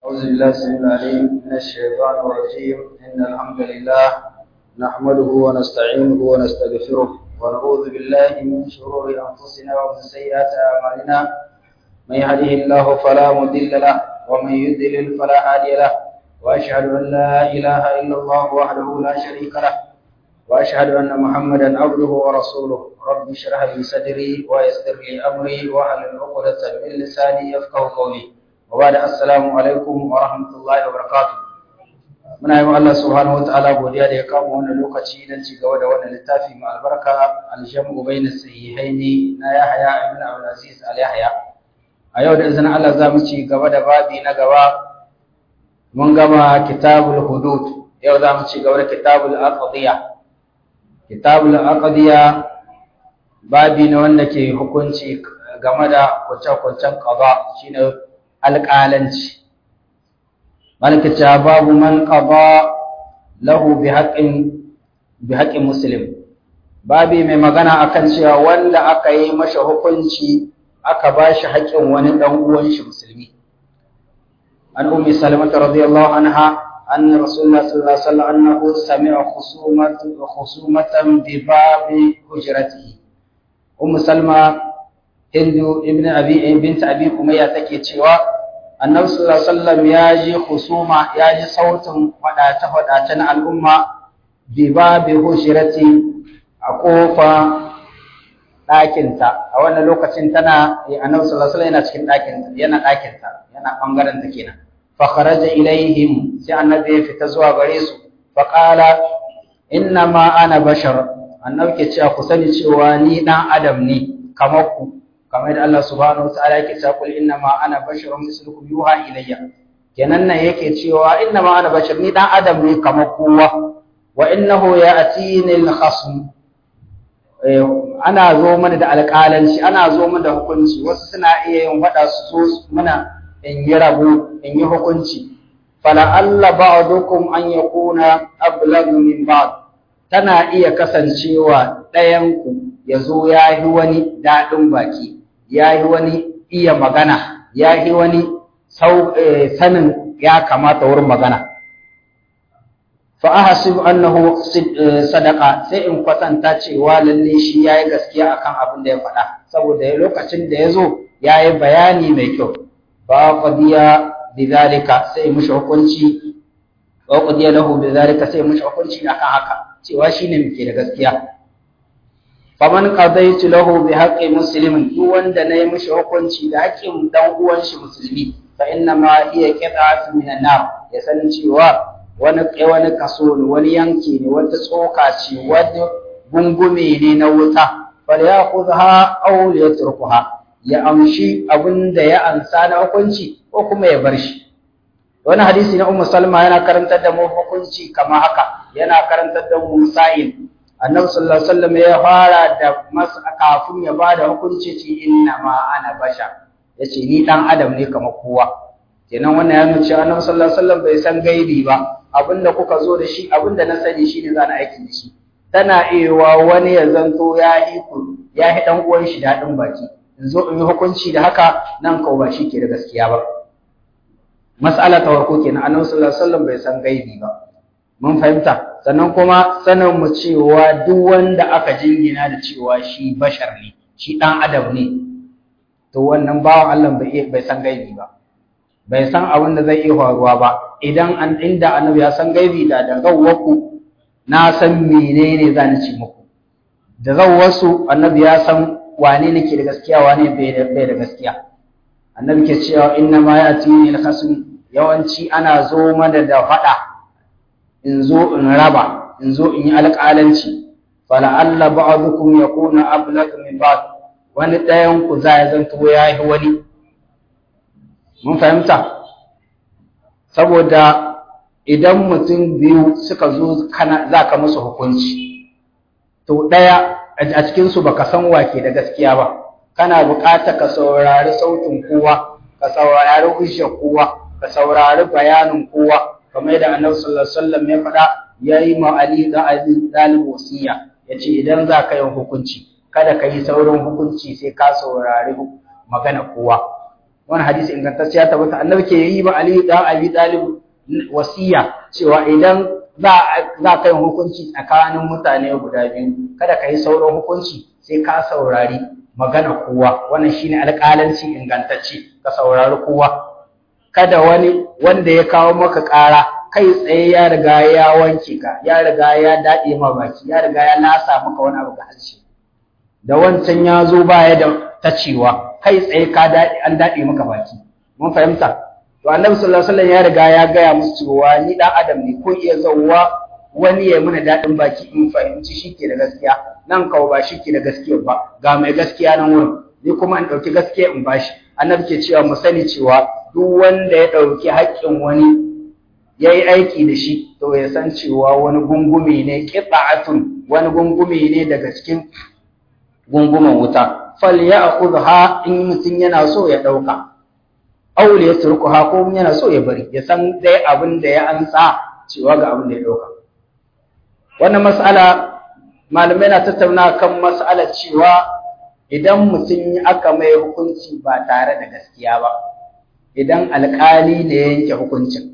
أعوذ بالله السميع العليم من الشيطان الرجيم إن الحمد لله نحمده ونستعينه ونستغفره ونعوذ بالله من شرور أنفسنا ومن سيئات أعمالنا من يهده الله فلا مضل له ومن يضلل فلا هادي له وأشهد أن لا إله إلا الله وحده لا شريك له وأشهد أن محمدا عبده ورسوله رب اشرح لي صدري ويسر لي أمري واحلل عقدة من لساني يفقه قولي وبعد السلام alaikum wa rahmatullahi wa barakatuh muna yi Allah subhanahu wa ta'ala godiya da ya kama wannan lokaci don ci gaba da wannan littafi mai albarka aljamu bainas sahihaini na Yahya ibn Abdul Aziz al Yahya a yau da izinin Allah za mu ci gaba da babi na gaba mun gama kitabul hudud yau za mu ci gaba da kitabul aqdiya kitabul aqdiya babi ne wanda ke hukunci game da kwance-kwancen qada shine alƙalanci malaka cewa babu man qada lahu bi haqqin bi haqqin muslim babi mai magana akan cewa wanda aka yi masa hukunci aka bashi haƙƙin wani dan uwan shi musulmi an ummi salamah radiyallahu anha أن رسول الله صلى الله عليه وسلم أنه سمع خصومة خصومة بباب حجرته أم سلمة Hindu ibn Abi bint Abi Umayya take cewa Annabi sallallahu alaihi wasallam ya ji husuma ya ji sautin fadata fadata na al'umma bi babi hushirati a kofa ɗakinta a wannan lokacin tana Annabi sallallahu alaihi wasallam yana cikin ɗakinta yana ɗakinta yana bangaren ta kenan fa kharaja ilaihim sai Annabi ya fita zuwa gare su fa qala inna ma ana bashar Annabi ke cewa ku sani cewa ni dan adam ne kamar ku kamar da Allah subhanahu wa ta'ala yake cewa kul inna ma ana basharun mislukum yuha ilayya kenan nan yake cewa inna ma ana bashar ni dan adam ne kamar kowa wa innahu ya'tini al-khasm ana zo mana da alƙalanci ana zo mana da hukunci wasu suna iya yin wada su zo mana in yi rabo in yi hukunci fala alla ba'dukum an yakuna ablagu min ba'd tana iya kasancewa ɗayanku ya zo ya yi wani daɗin baki ya yi wani iya magana ya yi wani sanin ya kamata wurin magana fa'ahasib annahu sadaka sai in kwatanta cewa lalle shi ya yi gaskiya akan abin da ya faɗa saboda lokacin da ya zo ya yi bayani mai kyau ba qadiya bidhalika sai mushi hukunci wa qadiya lahu bidhalika sai mushi hukunci akan haka cewa shine muke da gaskiya faman qadaitu lahu bi haqqi muslimin duk wanda nayi mishi hukunci da haƙƙin dan uwan shi musulmi fa inna ma hiya qit'atun min an-nar ya san cewa wani wani kaso ne wani yanki ne wata tsoka ce wani gungume ne na wuta fal ya'khudha aw yatrukuha ya amshi abinda ya ansa na hukunci ko kuma ya bar shi wani hadisi na ummu salma yana karantar da mu hukunci kama haka yana karantar da mu sa'il annabi sallallahu alaihi wasallam ya fara da mas kafin ya bada hukunci ce inna ma ana basha yace ni dan adam ne kamar kowa kenan wannan ya nuna cewa annabi sallallahu alaihi wasallam bai san gaibi ba abinda kuka zo da shi abinda na sani shine zan aiki da shi tana iya wani ya zanto ya yi ku ya yi dan uwan shi dadin baki in zo in yi hukunci da haka nan kau ba shi ke da gaskiya ba mas'ala ta farko kenan annabi sallallahu alaihi wasallam bai san gaibi ba mun fahimta sannan kuma sanin mu cewa duk wanda aka jingina da cewa shi bashar ne shi dan adam ne to wannan bawan Allah bai bai san gaibi ba bai san abin da zai iya faruwa ba idan an inda annabi ya san gaibi da da gawwaku na san menene zan ci muku da zawwasu annabi ya san wane nake da gaskiya wane bai da bai da gaskiya annabi ke cewa inna ma yatini al-khasm yawanci ana zo mana da fada in zo in raba in zo in yi alƙalanci fala'alla ba'dukum yakuna ablag min ba'd wani ɗayan ku za ya zanto ya yi wani mun fahimta saboda idan mutum biyu suka zo kana za ka musu hukunci to ɗaya a cikinsu baka san wake da gaskiya ba kana buƙatar ka saurari sautin kowa ka saurari hujjar kowa ka saurari bayanin kowa kamar yadda annabi sallallahu alaihi wasallam ya faɗa yayi ma Ali da Ali dalib wasiya yace idan za ka yi hukunci kada ka yi saurin hukunci sai ka saurari magana kowa wani hadisi ingantacce ya tabbata annabi ke yi ba Ali dan Abi Talib wasiya cewa idan za za ka yi hukunci tsakanin mutane guda biyu kada ka yi sauran hukunci sai ka saurari magana kowa wannan shine alƙalanci ingantacce ka saurari kowa kada wani wanda ya kawo maka ƙara kai tsaye ya riga ya wanke ka ya riga ya daɗe ma baki ya riga ya lasa maka wani abu ga harshe da wancan ya zo baya da tacewa kai tsaye ka daɗe an daɗe maka baki mun fahimta to annabi sallallahu alaihi wasallam ya riga ya gaya musu cewa ni dan adam ne ko iya zauwa wani ya muna daɗin baki in fahimci shi ke da gaskiya nan kawo ba shi ke da gaskiya ba ga mai gaskiya nan wurin ni kuma in ɗauki gaskiya in bashi annabi ke cewa mu sani cewa duk wanda ya ɗauki haƙƙin wani ya yi aiki da shi to ya san cewa wani gungume ne ƙitsa'atun wani gungume ne daga cikin gungumen wuta fal ya ha in mutum yana so ya ɗauka aure ya turku ha ko yana so ya bari ya san dai abin da ya ansa cewa ga abin da ya ɗauka wannan mas'ala malamai na tattauna kan mas'alar cewa idan mutum aka mai hukunci ba tare da gaskiya ba idan alƙali ne ya yanke hukuncin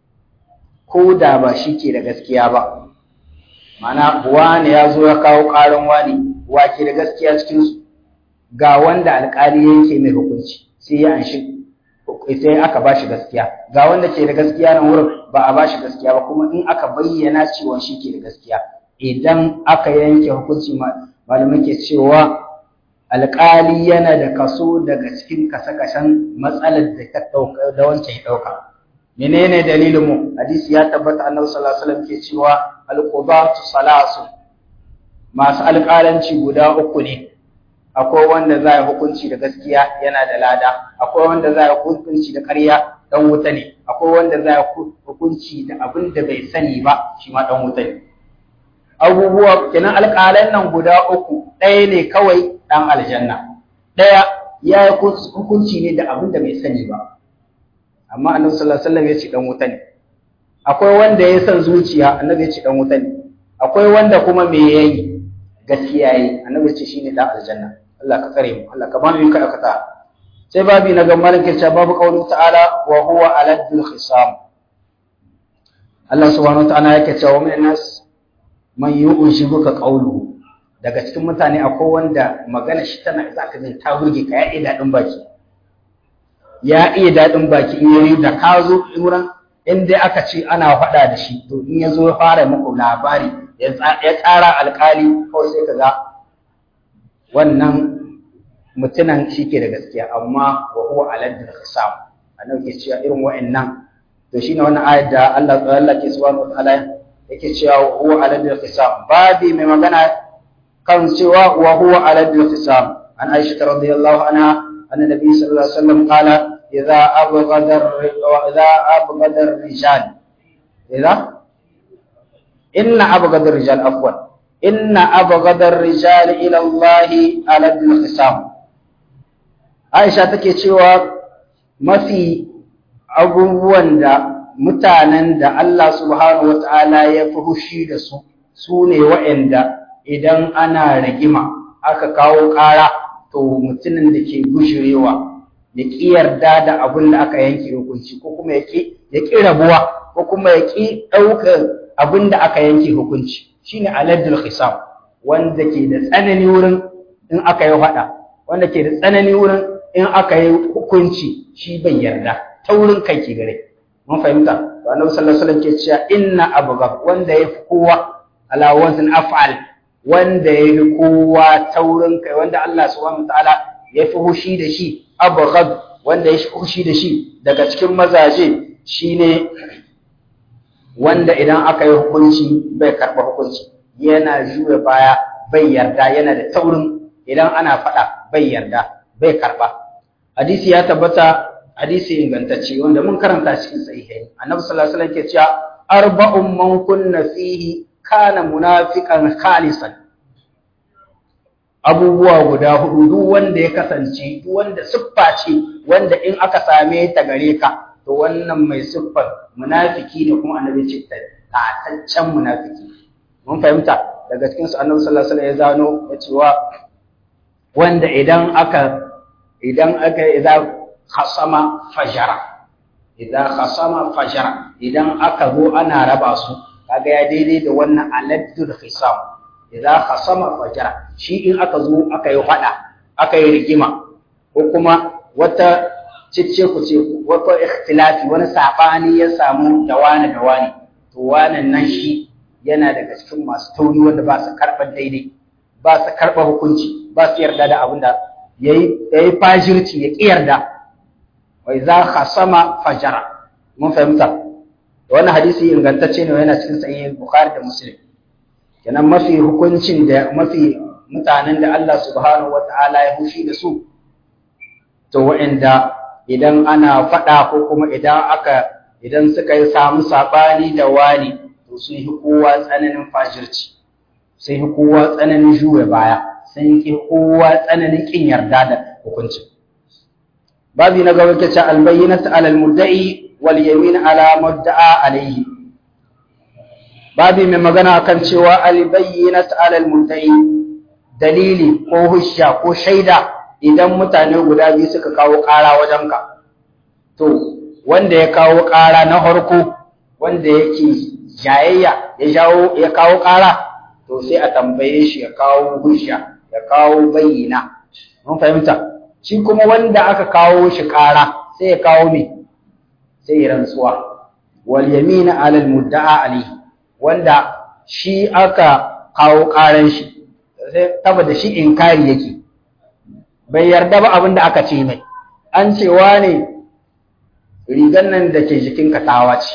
ko da ba shi ke da gaskiya ba mana wani ya zo ya kawo ƙarin wani wa ke da gaskiya cikinsu ga wanda alƙali ya yanke mai hukunci sai ya anshi sai aka ba shi gaskiya ga wanda ke da gaskiya nan wurin ba a ba shi gaskiya ba kuma in aka bayyana cewa shi ke da gaskiya idan aka yanke hukunci malamai ke cewa alƙali yana da kaso daga cikin kasa-kasan matsalar da ta ɗauka da wancan ya ɗauka menene dalilin mu hadisi ya tabbata annabi sallallahu alaihi wasallam ke cewa alqudatu salasu masu alƙalanci guda uku ne akwai wanda za ya hukunci da gaskiya yana da lada akwai wanda za ya hukunci da ƙarya dan wuta ne akwai wanda za ya hukunci da abin da bai sani ba shi ma dan wuta ne abubuwa kenan alƙalan nan guda uku ɗaya ne kawai ɗan aljanna ɗaya ya yi hukunci ne da abin da bai sani ba amma annabi sallallahu alaihi wasallam ya ce dan wuta ne akwai wanda ya san zuciya annabi ya ce dan wuta ne akwai wanda kuma me yayi gaskiya yayi annabi ya ce shine dan aljanna Allah ka kare mu Allah ka ba mu kada kata sai babi na gamar ke cewa babu qaulu ta'ala wa huwa aladul khisam Allah subhanahu wa ta'ala yake cewa min nas man yu'jibuka qawluhu daga cikin mutane akwai wanda magana shi tana za ka jin ta burge ka ya iya daɗin baki ya iya daɗin baki in yayi da ka zo wurin in dai aka ce ana faɗa da shi to in ya zo ya fara muku labari ya tsara alƙali kawai sai ka ga wannan mutunan shi ke da gaskiya amma wa huwa aladdin khisam annabi ke cewa irin wa'annan to shine wannan ayat da Allah Allah ke subhanahu wa ta'ala yake cewa huwa aladdin khisam babi mai magana kan cewa wa huwa aladdin khisam an Aisha radhiyallahu anha anna nabi sallallahu alaihi wasallam qala idza abghada idza abghada ar-rijal idza inna abghada ar-rijal afwan inna abghada ar-rijal ila Allah aladdin khisam Aisha take cewa mafi abubuwan da mutanen da Allah subhanahu wa ta'ala ya fi hushi da su, su ne wa'yanda idan ana rigima aka kawo ƙara to mutumin da ke gushirewa ya ƙi yarda da abin da aka yanke hukunci ko kuma ya ƙi rabuwa ko kuma ya ƙi ɗaukar abin da aka yanke hukunci shi ne aladdul hisam wanda ke da tsanani wurin in aka yi faɗa wanda ke da tsanani wurin in aka yi hukunci shi bai yarda ta wurin kai ke gare mun fahimta to annabi sallallahu alaihi wasallam ke cewa inna abghab wanda yafi kowa ala wazn af'al wanda yafi kowa taurin kai wanda Allah subhanahu wataala yafi hushi da shi abghab wanda yafi hushi da shi daga cikin mazaje shine wanda idan aka yi hukunci bai karba hukunci yana juya baya bai yarda yana da taurin idan ana faɗa bai yarda bai karba hadisi ya tabbata hadisi ingantacce wanda mun karanta cikin sahihai annabi sallallahu alaihi wasallam ke cewa arba'un man kunna fihi kana munafiqan khalisan abubuwa guda hudu duk wanda ya kasance duk wanda siffa ce wanda in aka same ta gare ka to wannan mai siffar munafiki ne kuma annabi ce tataccen munafiki mun fahimta daga cikin su annabi sallallahu alaihi wasallam ya zano ya cewa wanda idan aka idan aka idza khasama fajara idan khasama fajara idan aka zo ana raba su kaga ya daidai da wannan aladdul hisam idan khasama fajara shi in aka zo aka yi fada aka yi rigima ko kuma wata cicce ku ce wata ikhtilafi wani sabani ya samu da wani da wani to wannan nan shi yana daga cikin masu tauri wanda ba su karɓar daidai ba su karɓar hukunci ba su yarda da abin da ya yi fajirci ya ƙi yarda wai za ka sama fajara mun fahimta wannan hadisi ingantacce ne yana cikin sahih bukhari da muslim kenan mafi hukuncin da mafi mutanen da Allah subhanahu wataala ya hushi da su to wa'anda idan ana faɗa ko kuma idan aka idan suka yi samu saɓani da wani to sun yi kowa tsananin fajirci sun yi kowa tsananin juya baya sun yi kowa tsananin ƙin yarda da hukuncin babi na gaba kace albayyinatu alal mudda'i wal yamin ala mudda'a alayhi babi mai magana akan cewa albayyinatu alal mudda'i dalili ko hujja ko shaida idan mutane guda biyu suka kawo ƙara wajenka to wanda ya kawo ƙara na harko wanda yake jayayya ya jawo ya kawo ƙara to sai a tambaye shi ya kawo hujja ya kawo bayyana mun fahimta shi kuma wanda aka kawo shi ƙara sai ya kawo me sai ya rantsuwa wal yamina alal mudda'a alayhi wanda shi aka kawo ƙaran shi sai saboda shi inkari yake bai yarda ba abin da aka ce mai an cewa ne rigan nan da ke jikinka tawa ce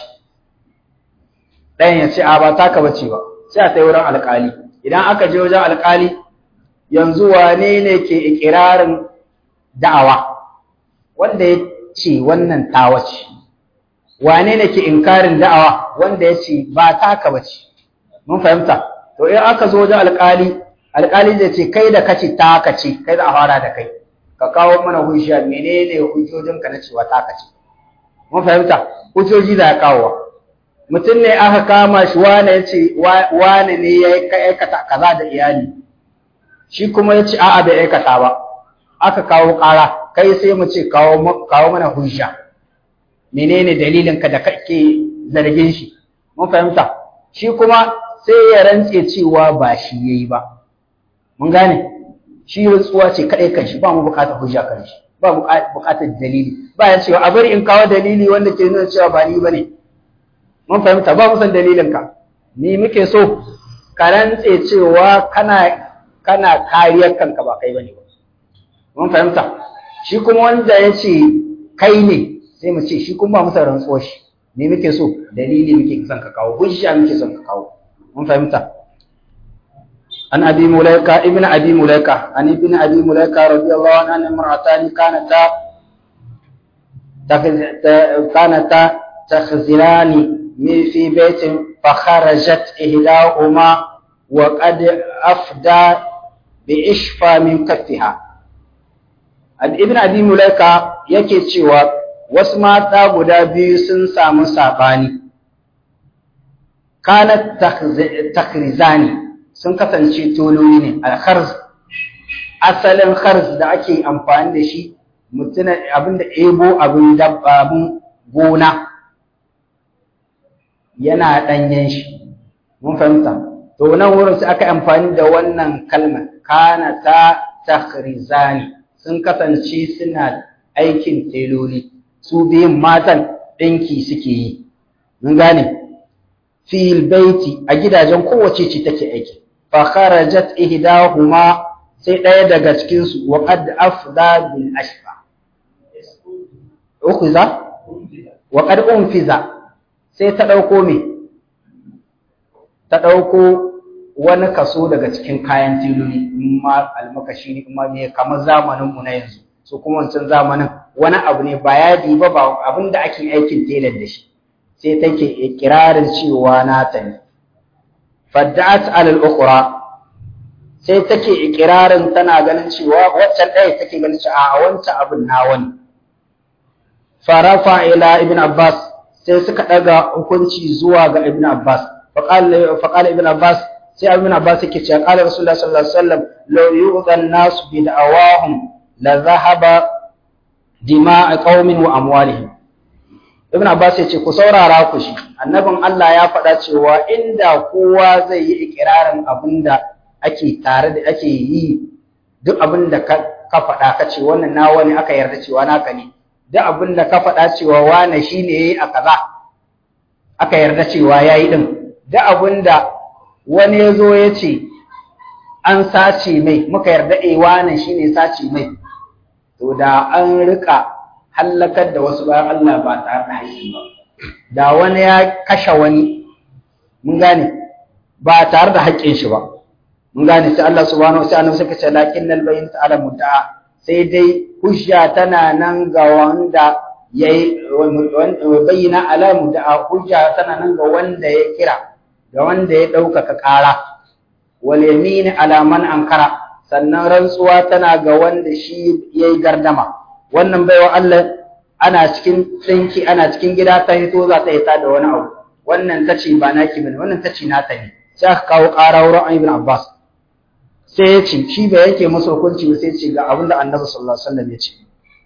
ɗayan ya ce a ba taka bace ba sai a sai wurin alƙali idan aka je wajen alƙali yanzu wane ne ke ikirarin da'awa wanda ya ce wannan tawa ce wane ne ke inkarin da'awa wanda ya ce ba taka bace mun fahimta to in aka zo wajen alƙali alƙali zai ce kai da kace taka ce kai za a fara da kai ka kawo mana hujja menene hujjojinka na cewa taka ce mun fahimta hujjoji da ya kawo mutum ne aka kama shi wane ya ce wane ne ya aikata kaza da iyali shi kuma ya ce a'a bai aikata ba aka kawo ƙara kai sai mu ce kawo mana hujja menene dalilin ka da kake zargin shi mun fahimta shi kuma sai ya rantse cewa ba shi yayi ba mun gane shi rantsuwa ce kadai kan shi ba mu bukatar hujja kan shi ba bukatar dalili ba ya cewa a bari in kawo dalili wanda ke nuna cewa ba ni bane mun fahimta ba mu san dalilin ka ni muke so ka rantse cewa kana kana kariyar kanka ba kai bane ba mun fahimta shi kuma wanda ya ce kai ne sai mu ce shi kuma ba musa rantsuwar shi ni muke so dalili muke son ka kawo hujja muke son ka kawo mun fahimta عن أبي مليكة ابن أبي مليكة عن ابن أبي مليكة رضي الله عنه أن امرأتان كانتا كانتا تخزنان في بيت فخرجت إحداهما وقد أفدى بإشفى من كفها عن ابن أبي مليكة yake cewa wasu mata guda biyu sun samu sabani kanat takhrizani sun kasance tololi ne alkharz asalin kharz da ake amfani da shi mutuna abinda ebo abin dabbabin gona yana danyen shi mun fahimta to nan wurin sai aka amfani da wannan kalmar kana ta takhrizani sun kasance suna aikin teloli su biyun matan ɗinki suke yi mun gane fil baiti a gidajen kowace ce take aiki fakharajat ihdahuma sai ɗaya daga cikin su wa qad afda bil ashfa ukhiza wa qad unfiza sai ta dauko me ta dauko wani kaso daga cikin kayan tiloli ma almakashi ne kuma me kamar zamanin mu na yanzu so kuma wancan zamanin wani abu ne ba yadi ba ba abinda ake aikin telar da shi sai take ikirarin cewa nata ne fadda'at alal ukhra sai take ikirarin tana ganin cewa waccan ɗaya take ganin cewa a wancan abin nawa ne farafa ila ibn abbas sai suka daga hukunci zuwa ga ibn abbas faqala faqala ibn abbas sai ibn abbas yake cewa qala rasulullah sallallahu alaihi wasallam law yu'dhan nas bi da'awahum la dhahaba dima'a qaumin wa amwalihim ibn abbas ya ce ku saurara ku shi annabin Allah ya faɗa cewa inda kowa zai yi ikirarin abinda ake tare da ake yi duk abinda ka ka faɗa ka ce wannan nawa ne aka yarda cewa naka ne duk abinda ka faɗa cewa wane shine yayi a kaza aka yarda cewa yayi din duk abinda wani ya zo ya ce an sace mai muka yarda eh wane shine sace mai to da an rika hallakar da wasu bayan Allah ba tare da haƙƙi ba da wani ya kashe wani mun gane ba tare da haƙƙin shi ba mun gane sai Allah subhanahu wa ta'ala suka ce lakinnal bayin ta'ala mudda'a sai dai hujja tana nan ga wanda yayi bayyana ala mudda'a hujja tana nan ga wanda ya kira ga wanda ya ɗaukaka ƙara wal yamin ala man ankara sannan rantsuwa tana ga wanda shi yayi gardama wannan baiwa Allah ana cikin tsinki ana cikin gida ta hito za ta hita da wani abu wannan ta ce ba naki bane wannan ta ce nata ne sai aka kawo ƙara wurin Ibn Abbas sai ya ce shi bai yake masa hukunci ba sai ya ce ga abin da Annabi sallallahu alaihi wasallam ya ce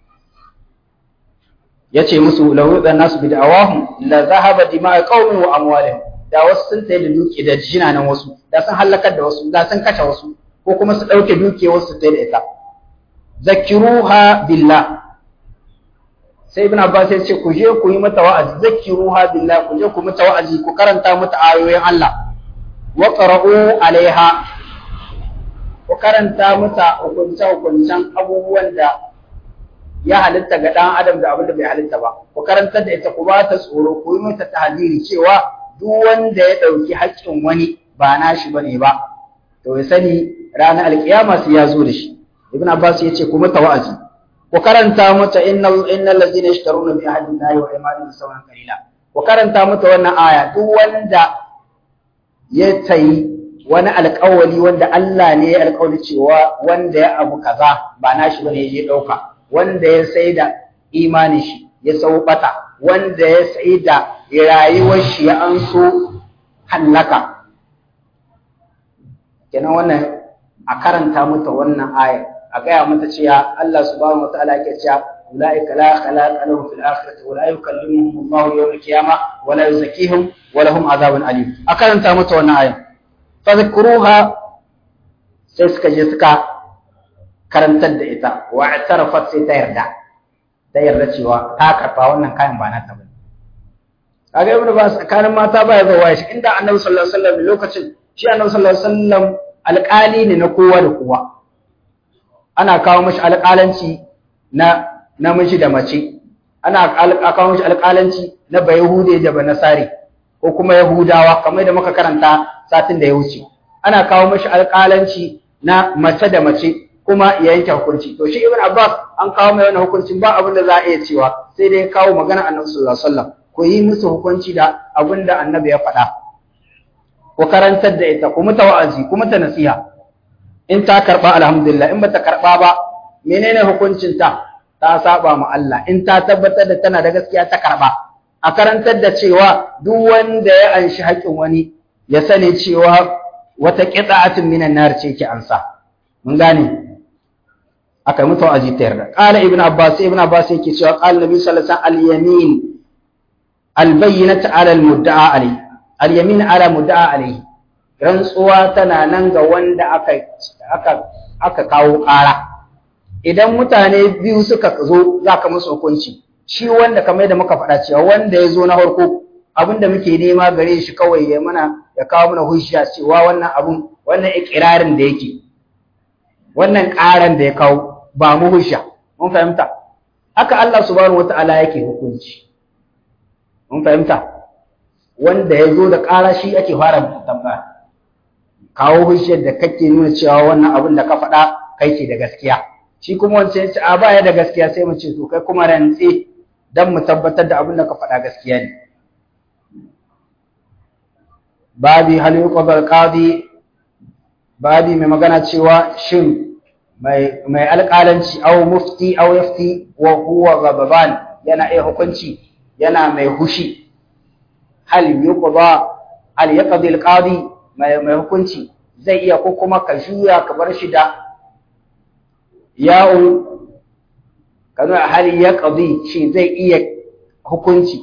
ya ce musu law yudan nasu bi da'awahum la zahaba dima'a qaumin wa amwalihim da wasu sun tayi da duki da jinanan wasu da sun halakar da wasu da sun kashe wasu ko kuma su dauke duke wasu tayi da ita zakiruha billah sai ibn abbas ya ce ku je ku yi mata wa'azi zakiruha billah ku je ku mata wa'azi ku karanta mata ayoyin Allah wa qara'u alaiha ku karanta mata hukunce hukuncen abubuwan da ya halitta ga dan adam da abin da bai halitta ba ku karantar da ita ku ba ta tsoro ku yi mata tahdiri cewa duk wanda ya dauki haƙƙin wani ba nashi bane ba to ya sani ranar alkiyama sai ya zo da shi ibn abbas ya ce ku mata wa'azi ku karanta mata innal innal ladina yashtaruna bi ahdi llahi wa imanihim sawan qalila ku karanta mata wannan aya duk wanda ya tayi wani alƙawari wanda Allah ne ya alƙawari cewa wanda ya abu kaza ba nashi bane ya dauka wanda ya saida imanin shi ya saubata wanda ya saida rayuwar shi ya anso hallaka kenan wannan a karanta mata wannan aya a gaya mata cewa Allah subhanahu wataala yake cewa ulaika la khalaqa lahum fil akhirati wa la yukallimuhum Allah yawm al-qiyamah wa la yuzakkihim wa lahum adhabun alim a karanta mata wannan aya fadhkuruha sai suka je suka karantar da ita wa i'tarafat sai ta yarda ta yarda cewa ta karfa wannan kayan ba nata bane kaga ibnu bas tsakanin mata ba ya zo shi inda annabi sallallahu alaihi wasallam lokacin shi annabi sallallahu alaihi wasallam alƙali ne na kowa da kowa ana kawo mashi alƙalanci na namiji da mace ana kawo mashi alƙalanci na bayahude da banasare ko kuma yahudawa kamar da muka karanta satin da ya wuce ana kawo mashi alƙalanci na mace da mace kuma ya yanke hukunci to shi ibn abbas an kawo mai wannan hukuncin ba abin da za a iya cewa sai dai kawo magana annabi sallallahu alaihi wasallam ko yi musu hukunci da abin da annabi ya faɗa ku karantar da ita ku mata wa'azi ku mata nasiha in ta karba alhamdulillah in bata karba ba menene hukuncin ta ta saba ma Allah in ta tabbatar da tana da gaskiya ta karba a karantar da cewa duk wanda ya anshi haƙin wani ya sani cewa wata qita'atin minan nar ce ke ansa mun gane aka mutu wa'azi ta yarda qala ibnu abbas ibnu abbas yake cewa qala nabi sallallahu alaihi wasallam al-yamin al-bayyinatu ala al-mudda'a alayhi al-yamin ala mudda'a alayhi rantsuwa tana nan ga wanda aka aka aka kawo ƙara idan mutane biyu suka zo zaka musu hukunci shi wanda kamar da muka faɗa cewa wanda ya zo na farko abinda muke nema gare shi kawai ya mana ya kawo mana hujja cewa wannan abun wannan ikirarin da yake wannan ƙaran da ya kawo ba mu hujja mun fahimta haka Allah subhanahu wata'ala yake hukunci mun fahimta wanda ya zo da ƙara shi ake fara tambaya kawo hujjar da kake nuna cewa wannan abin da ka faɗa kai ke da gaskiya shi kuma wancan ce a baya da gaskiya sai mu ce to kai kuma rantse dan mu tabbatar da abin da ka faɗa gaskiya ne babi hal yuqbal qadi babi mai magana cewa shin mai mai alƙalanci aw mufti aw yafti wa huwa ghadaban yana iya hukunci yana mai hushi hal yuqda hal yaqdi alqadi mai mai hukunci zai iya ko kuma ka juya ka bar shi da ya'u kanu hali ya qadi shi zai iya hukunci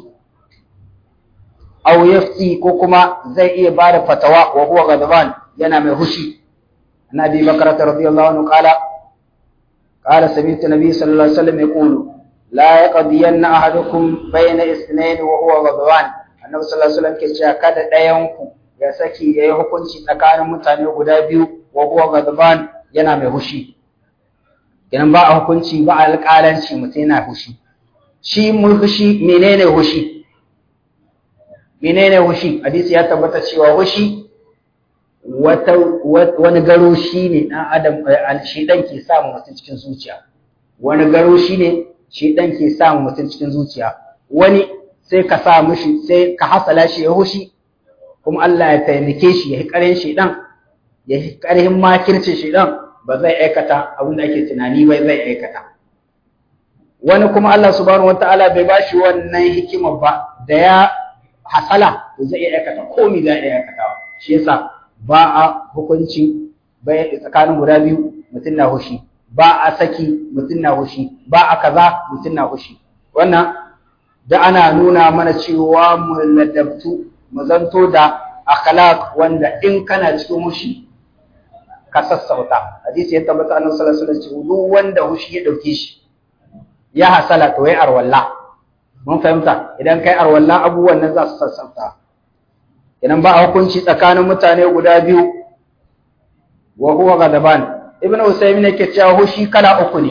aw yafti ko kuma zai iya bada fatawa wa huwa ghadban yana mai hushi annabi bakar radiyallahu anhu qala qala sami'tu nabiy sallallahu alaihi wasallam yaqulu la yaqdiyanna ahadukum bayna ithnayn wa huwa ghadban annabi sallallahu alaihi wasallam ke cewa kada ɗayan ku ya saki yayi hukunci tsakanin mutane guda biyu wa huwa ghadban yana mai hushi idan ba a hukunci ba a alƙalanci mutum yana hushi shi mun hushi menene hushi menene hushi hadisi ya tabbata cewa hushi wata wani garo shi ne ɗan adam shi ɗan ke samu mutum cikin zuciya wani garo shi ne shi ɗan ke samu mutum cikin zuciya wani sai ka sa mishi sai ka hasala shi ya hushi kuma Allah ya taimake shi ya yi ƙarin shi ɗan ya yi ƙarhin makircin shi ɗan ba zai aikata abin da ake tunani bai zai aikata wani kuma Allah subhanahu wataala bai ba shi wannan hikimar ba da ya hasala to zai iya aikata komai zai iya aikatawa shi yasa ba a hukunci bai tsakanin guda biyu mutum na hushi ba a saki mutum na hushi ba a kaza mutum na hushi wannan da ana nuna mana cewa mu ladabtu mu zanto da akhlaq wanda in kana cikin hushi ka sassauta hadisi ya tabbata annabi sallallahu alaihi wasallam duk wanda hushi ya dauke shi ya hasala to yayi arwalla mun fahimta idan kai arwalla abubuwan nan za su sassauta idan ba a hukunci tsakanin mutane guda biyu wa huwa gadaban ibnu usaymin yake cewa hushi kala uku ne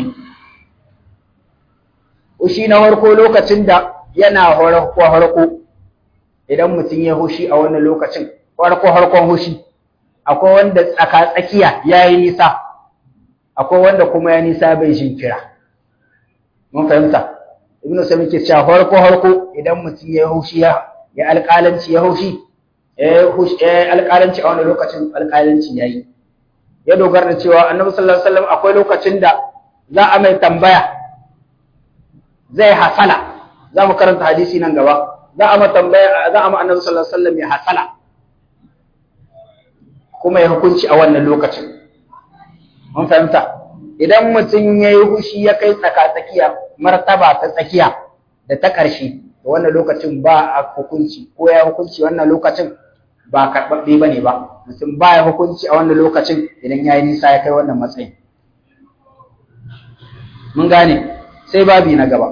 hushi na farko lokacin da yana horako horako idan mutum ya hushi a wannan lokacin farko harkon hushi akwai wanda tsaka tsakiya yayi nisa akwai wanda kuma ya nisa bai jinkira mun fahimta ibnu usaymin yake cewa farko harko idan mutum ya hushi ya ya alƙalanci ya hushi alƙalanci a wani lokacin alƙalanci ya yi ya dogara da cewa annabi sallallahu alaihi wasallam akwai lokacin da za a mai tambaya zai hasala za mu karanta hadisi nan gaba za a ma tambaya za a ma annabi sallallahu alaihi wasallam ya hasala kuma ya hukunci a wannan lokacin mun fahimta idan mutum ya yi hushi ya kai tsaka tsakiya martaba ta tsakiya da ta ƙarshe da wannan lokacin ba a hukunci ko ya hukunci wannan lokacin ba karɓaɓɓe ba ne ba mutum ba ya hukunci a wannan lokacin idan ya yi nisa ya kai wannan matsayin mun gane sai babi na gaba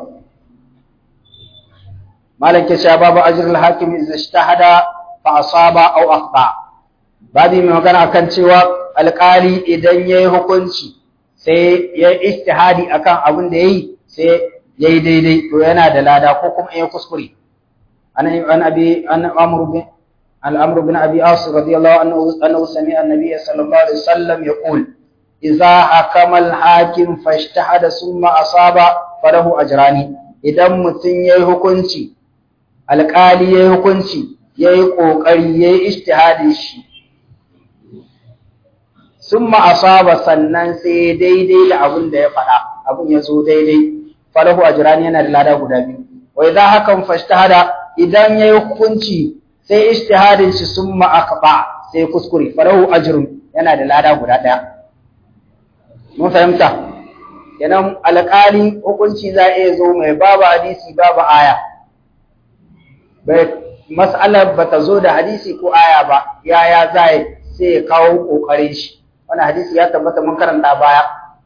malam ke cewa babu ajrul hakim idza ijtahada fa asaba aw akhta babi mai magana akan cewa alƙali idan yayi hukunci sai ya ijtihadi akan abin da yayi sai yayi daidai to yana da lada ko kuma ya kuskure an an abi an amru bin al-amr bin abi as radiyallahu anhu annahu sami'a an-nabiy sallallahu alaihi wasallam yaqul idza hakama al-hakim fashtahada summa asaba falahu ajrani idan mutun yayi hukunci alƙali yayi hukunci yayi kokari yayi ijtihadin shi summa asaba sannan sai daidai da abin da ya faɗa abin ya zo daidai falahu ajrani yana da lada guda biyu wa idza hakan fashtahada idan yayi hukunci sai ijtihadin shi summa akba sai kuskure falahu ajrun yana da lada guda daya mun fahimta kenan alƙali hukunci za iya zo mai babu hadisi babu aya bai mas'alar bata zo da hadisi ko aya ba yaya zai sai ya kawo kokarin shi wannan hadisi ya tabbata mun karanta baya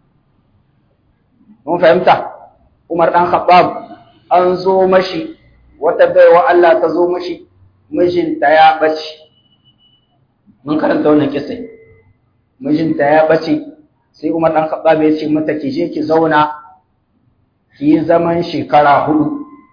mun fahimta Umar ɗan Khattab an zo mashi wata baiwa Allah ta zo mashi mijinta ya ɓace. Mun karanta wannan kisai. Mijinta ya ɓace sai Umar ɗan Khattab ya ce mata ki je ki zauna ki yi zaman shekara hudu.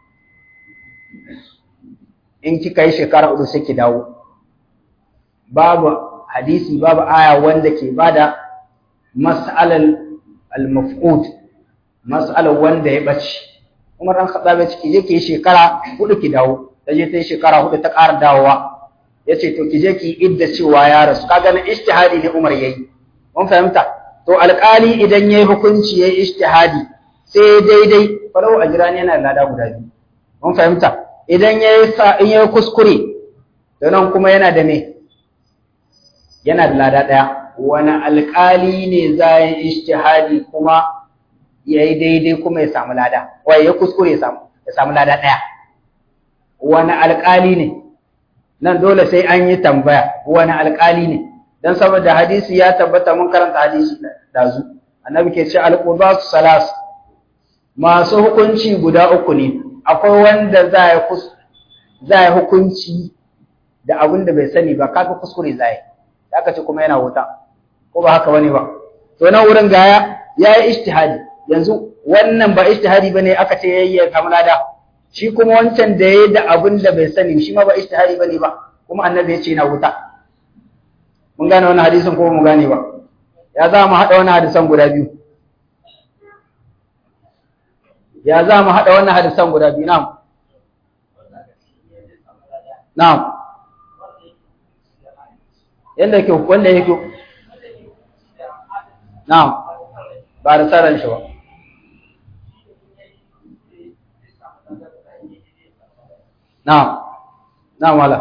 In kika yi shekara hudu sai ki dawo. Babu hadisi babu aya wanda ke bada mas'alal al-mafqud mas'alar wanda ya ɓace Umar dan Khattab ya ce ki je ki yi shekara hudu ki dawo ta je ta yi shekara hudu ta ƙara dawowa ya ce to ki je ki idda cewa ya rasu kaga na ijtihadi ne Umar yayi mun fahimta to alƙali idan yayi hukunci yayi ijtihadi sai daidai falau ajrani yana da lada guda biyu mun fahimta idan yayi sa in yayi kuskure to nan kuma yana da me yana da lada daya wani alƙali ne za yi ijtihadi kuma ya yi daidai kuma ya samu lada wai ya kuskure ya samu ya samu lada ɗaya wani alƙali ne nan dole sai an yi tambaya wani alƙali ne dan saboda hadisi ya tabbata mun karanta hadisi dazu annabi ke ce alqudatu salas masu hukunci guda uku ne akwai wanda za ya za ya hukunci da abin da bai sani ba kaga kuskure zai aka ce kuma yana wuta ko ba haka bane ba to nan wurin gaya yayi ijtihadi yanzu wannan ba ijtihadi bane aka ce yayi ya samu lada shi kuma wancan da yayi da abin da bai sani shi ma ba ijtihadi bane ba kuma annabi ya ce yana wuta mun gane wannan hadisin ko mu gane ba ya za mu haɗa wannan hadisan guda biyu ya za mu haɗa wannan hadisan guda biyu na'am na'am yanda yake wanda yake na'am ba da tsaron shi ba na'am na'am wala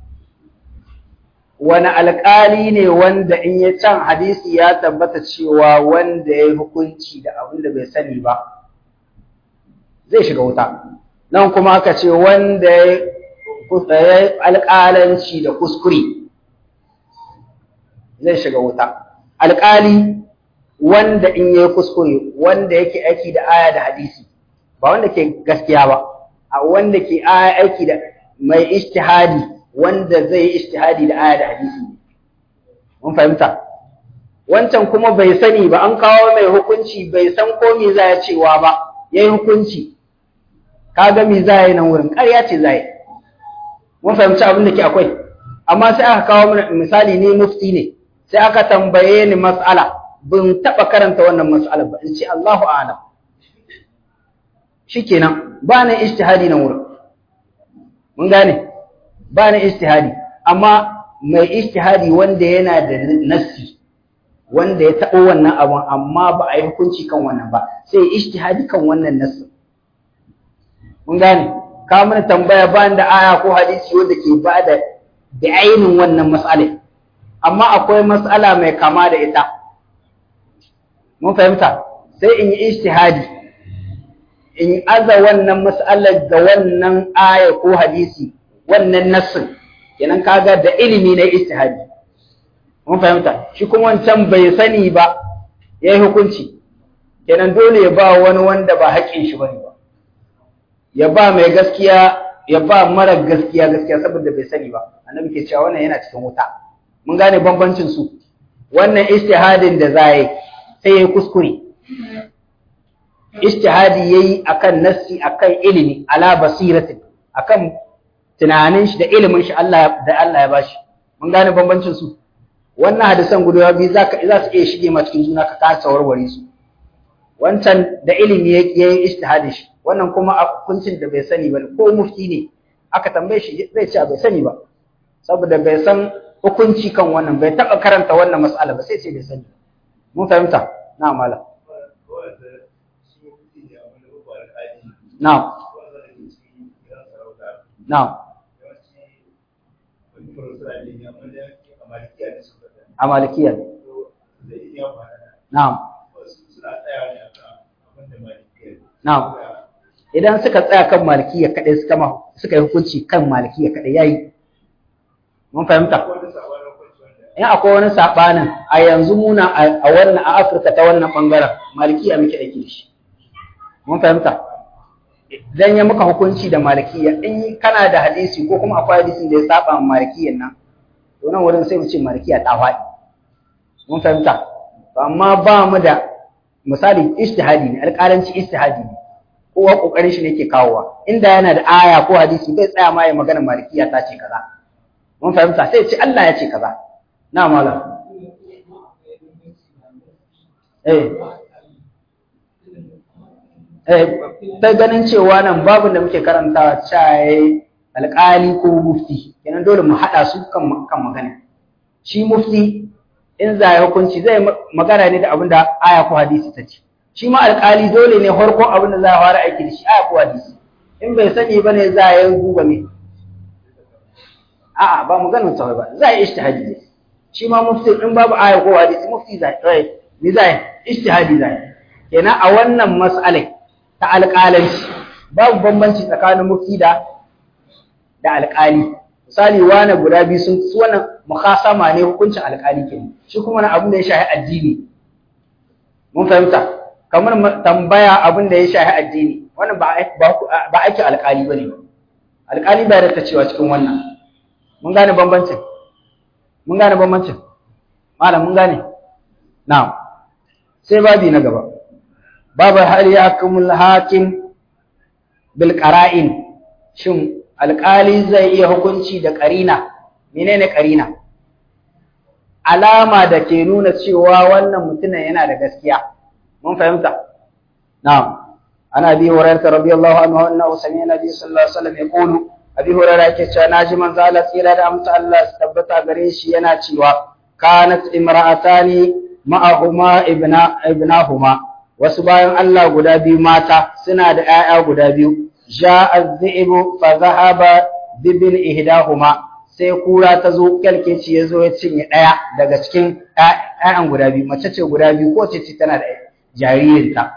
wani alƙali ne wanda in ya can hadisi ya tabbata cewa wanda ya yi hukunci da abin da bai sani ba zai shiga wuta nan kuma aka ce wanda ya yi alƙalanci da kuskure zai shiga wuta alƙali wanda in ya yi kuskure wanda yake aiki da aya da hadisi ba wanda ke gaskiya ba a wanda ke aiki da mai ijtihadi wanda zai yi ijtihadi da aya da hadisi mun fahimta wancan kuma bai sani ba an kawo mai hukunci bai san ko me za ya cewa ba yayi hukunci kaga me za yi nan wurin ƙarya ce za yi mun fahimci abin da ke akwai amma sai aka kawo mana misali ne mufti ne sai aka tambaye ni mas'ala bin taba karanta wannan mas'ala ba in ce Allahu a'lam shikenan ba na ijtihadi nan wurin mun gane ba na ijtihadi amma mai ijtihadi wanda yana da nassi wanda ya taɓo wannan abun amma ba a yi hukunci kan wannan ba sai ijtihadi kan wannan nassin mun gane ka mana tambaya ba da aya ko hadisi wanda ke ba da da ainin wannan mas'ala amma akwai mas'ala mai kama da ita mun fahimta sai in yi ijtihadi in aza wannan mas'alar ga wannan aya ko hadisi wannan nassin kenan kaga da ilimi na ijtihadi mun fahimta shi kuma wancan bai sani ba yayi hukunci kenan dole ya ba wani wanda ba haƙin shi bane ba ya ba mai gaskiya ya ba mara gaskiya gaskiya saboda bai sani ba annabi ke cewa wannan yana cikin wuta mun gane bambancin su wannan ijtihadin da zai sai yayi kuskure ijtihadi yayi akan nassi akan ilimi ala basiratin akan tunanin shi da ilimin shi Allah da Allah ya bashi mun gane bambancin su wannan hadisan guda biyu zaka za su iya shige ma cikin juna ka kasa warware su wancan da ilimi yayi ijtihadi shi wannan kuma a hukuncin da bai sani ba ko mufti ne aka tambaye shi zai ce bai sani ba saboda bai san hukunci kan wannan bai taba karanta wannan mas'ala ba sai ce bai sani mun fahimta na mala na na a malikiya na'am na'am idan suka tsaya kan malikiya kadai suka ma suka yi hukunci kan malikiya kadai yayi mun fahimta in akwai wani sabanin a yanzu muna a wannan a Afirka ta wannan bangaren malikiya muke aiki da shi mun fahimta dan ya muka hukunci da malikiya in kana da hadisi ko kuma akwai hadisin da ya saba ma malikiyan nan to nan wurin sai mu ce malikiya ta faɗi mun fahimta amma ba mu da misali ijtihadi ne alƙalanci ijtihadi ne kowa kokarin shi ne ke kawowa inda yana da aya ko hadisi bai tsaya ma ya magana malikiya ta ce kaza mun fahimta sai ce Allah ya ce kaza na malam eh eh ta ganin cewa nan babu da muke karantawa caye alƙali ko mufti kenan dole mu haɗa su kan kan magana shi mufti in za ya hukunci zai magana ne da abin da aya ko hadisi ta ce shi ma alƙali dole ne farkon abin da za a fara aiki da shi aya ko hadisi in bai sani ba ne za a yi duba me a'a ba maganar tawai ba za a yi ijtihadi ne shi ma mufti in babu aya ko hadisi mufti za yi ni za yi ijtihadi za yi kenan a wannan mas'alai ta alƙalanci babu bambanci tsakanin mufti da da alƙali misali wani guda biyu sun su wannan mukhasama ne hukuncin alƙali kenan shi kuma na abin da ya shafi addini mun fahimta kamar tambaya abin da ya shafi addini wannan ba ba ake alƙali bane alƙali ba da ta cewa cikin wannan mun gane bambancin mun gane bambancin malam mun gane na'am sai babi na gaba babu hal yahkumul hakim bil qara'in shin alƙali zai iya hukunci da ƙarina menene ƙarina alama da ke nuna cewa wannan mutumin yana da gaskiya mun fahimta na'am ana bi hurairah radiyallahu anhu annahu sami'a nabi sallallahu alaihi wasallam yaqulu abi hurairah yake cewa naji manzo Allah tsira da amsa Allah su tabbata gare shi yana cewa kanat imra'atani ma'ahuma ibna ibnahuma wasu bayan Allah guda biyu mata suna da ƴaƴa guda biyu ja'a az-zi'bu fa dhahaba bibin ihdahuma sai kura ta zo kyalkeci ya zo ya cinye ɗaya daga cikin ƴaƴan guda biyu mace ce guda biyu ko ce tana da jaririnta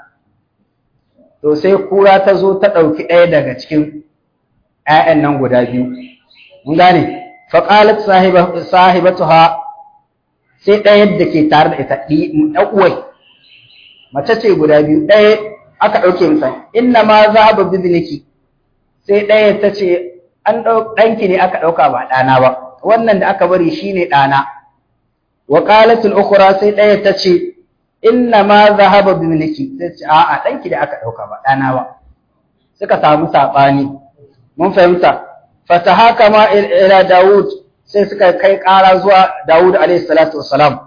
to sai kura ta zo ta ɗauki ɗaya daga cikin ƴaƴan nan guda biyu mun gane fa qalat sahibatuha sai ɗaya da ke tare da ita ɗan uwai mace ce guda biyu ɗaya aka ɗauke masa inna ma zahaba bizniki sai ɗaya ta ce an ɗanki ne aka ɗauka ba ɗana ba wannan da aka bari shine ɗana wa qalatul ukhra sai ɗaya ta ce inna ma zahaba bizniki sai ce a'a ɗanki da aka ɗauka ba ɗana ba suka samu saɓani mun fahimta fatahakama ila Dawud sai suka kai ƙara zuwa Dawud alayhi salatu wassalam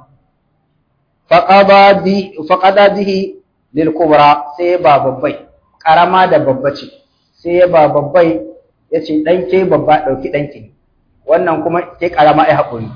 faqada bi faqada bihi lil kubra sai ba babbai karama da babba ce sai ba babbai yace dan ke babba dauki danki wannan kuma ke karama ai hakuri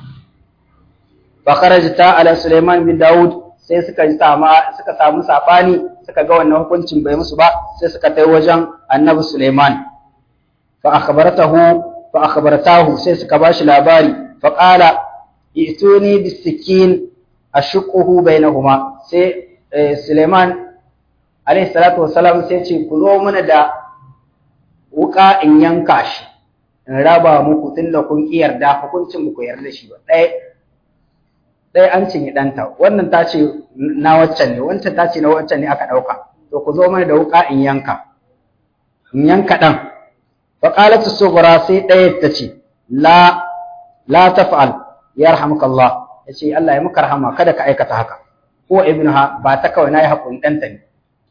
fa kharajta ala Sulaiman bin Dawud sai suka sama suka samu sabani suka ga wannan hukuncin bai musu ba sai suka tai wajen Annabi Sulaiman fa akhbaratahu fa akhbaratahu sai suka bashi labari fa qala ituni bisikin ashuquhu bainahuma sai Suleiman alayhi salatu wassalam sai ce ku zo mana da wuka in yanka shi in raba muku tunda kun ki yarda hukuncin ku yarda shi ba ɗaya ɗaya an cinye ɗanta wannan ta ce na waccan ne wancan ta ce na waccan ne aka ɗauka to ku zo mana da wuka in yanka in yanka ɗan فقالت الصغرى سي ɗaya ta ce la la taf'al yarhamukallah yace Allah ya maka rahama kada ka aikata haka ko ibnuha ba ta kawai nayi hakuri ɗanta ne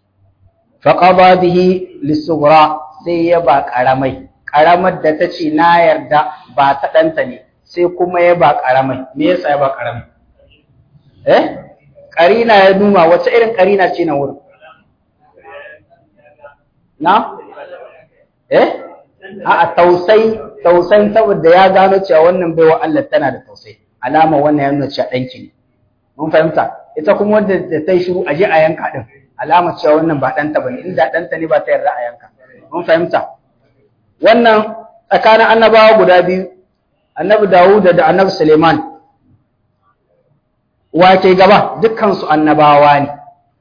faqada bihi lisughra sai ya ba karamai karamar da ta ce na yarda ba ta ɗanta ne sai kuma ya ba karamai me yasa ya ba karamai eh karina ya numa wace irin karina ce na wurin na eh a'a tausai tausayin saboda ya gano cewa wannan baiwa Allah tana da tausayi alama wannan ya nuna cewa danki ne mun fahimta ita kuma wanda da ta yi shiru aje a yanka din alama cewa wannan ba danta bane inda danta ne ba ta yarda a yanka mun fahimta wannan tsakanin annabawa guda biyu annabi Dawud da annabi Suleiman wa ke gaba dukkan su annabawa ne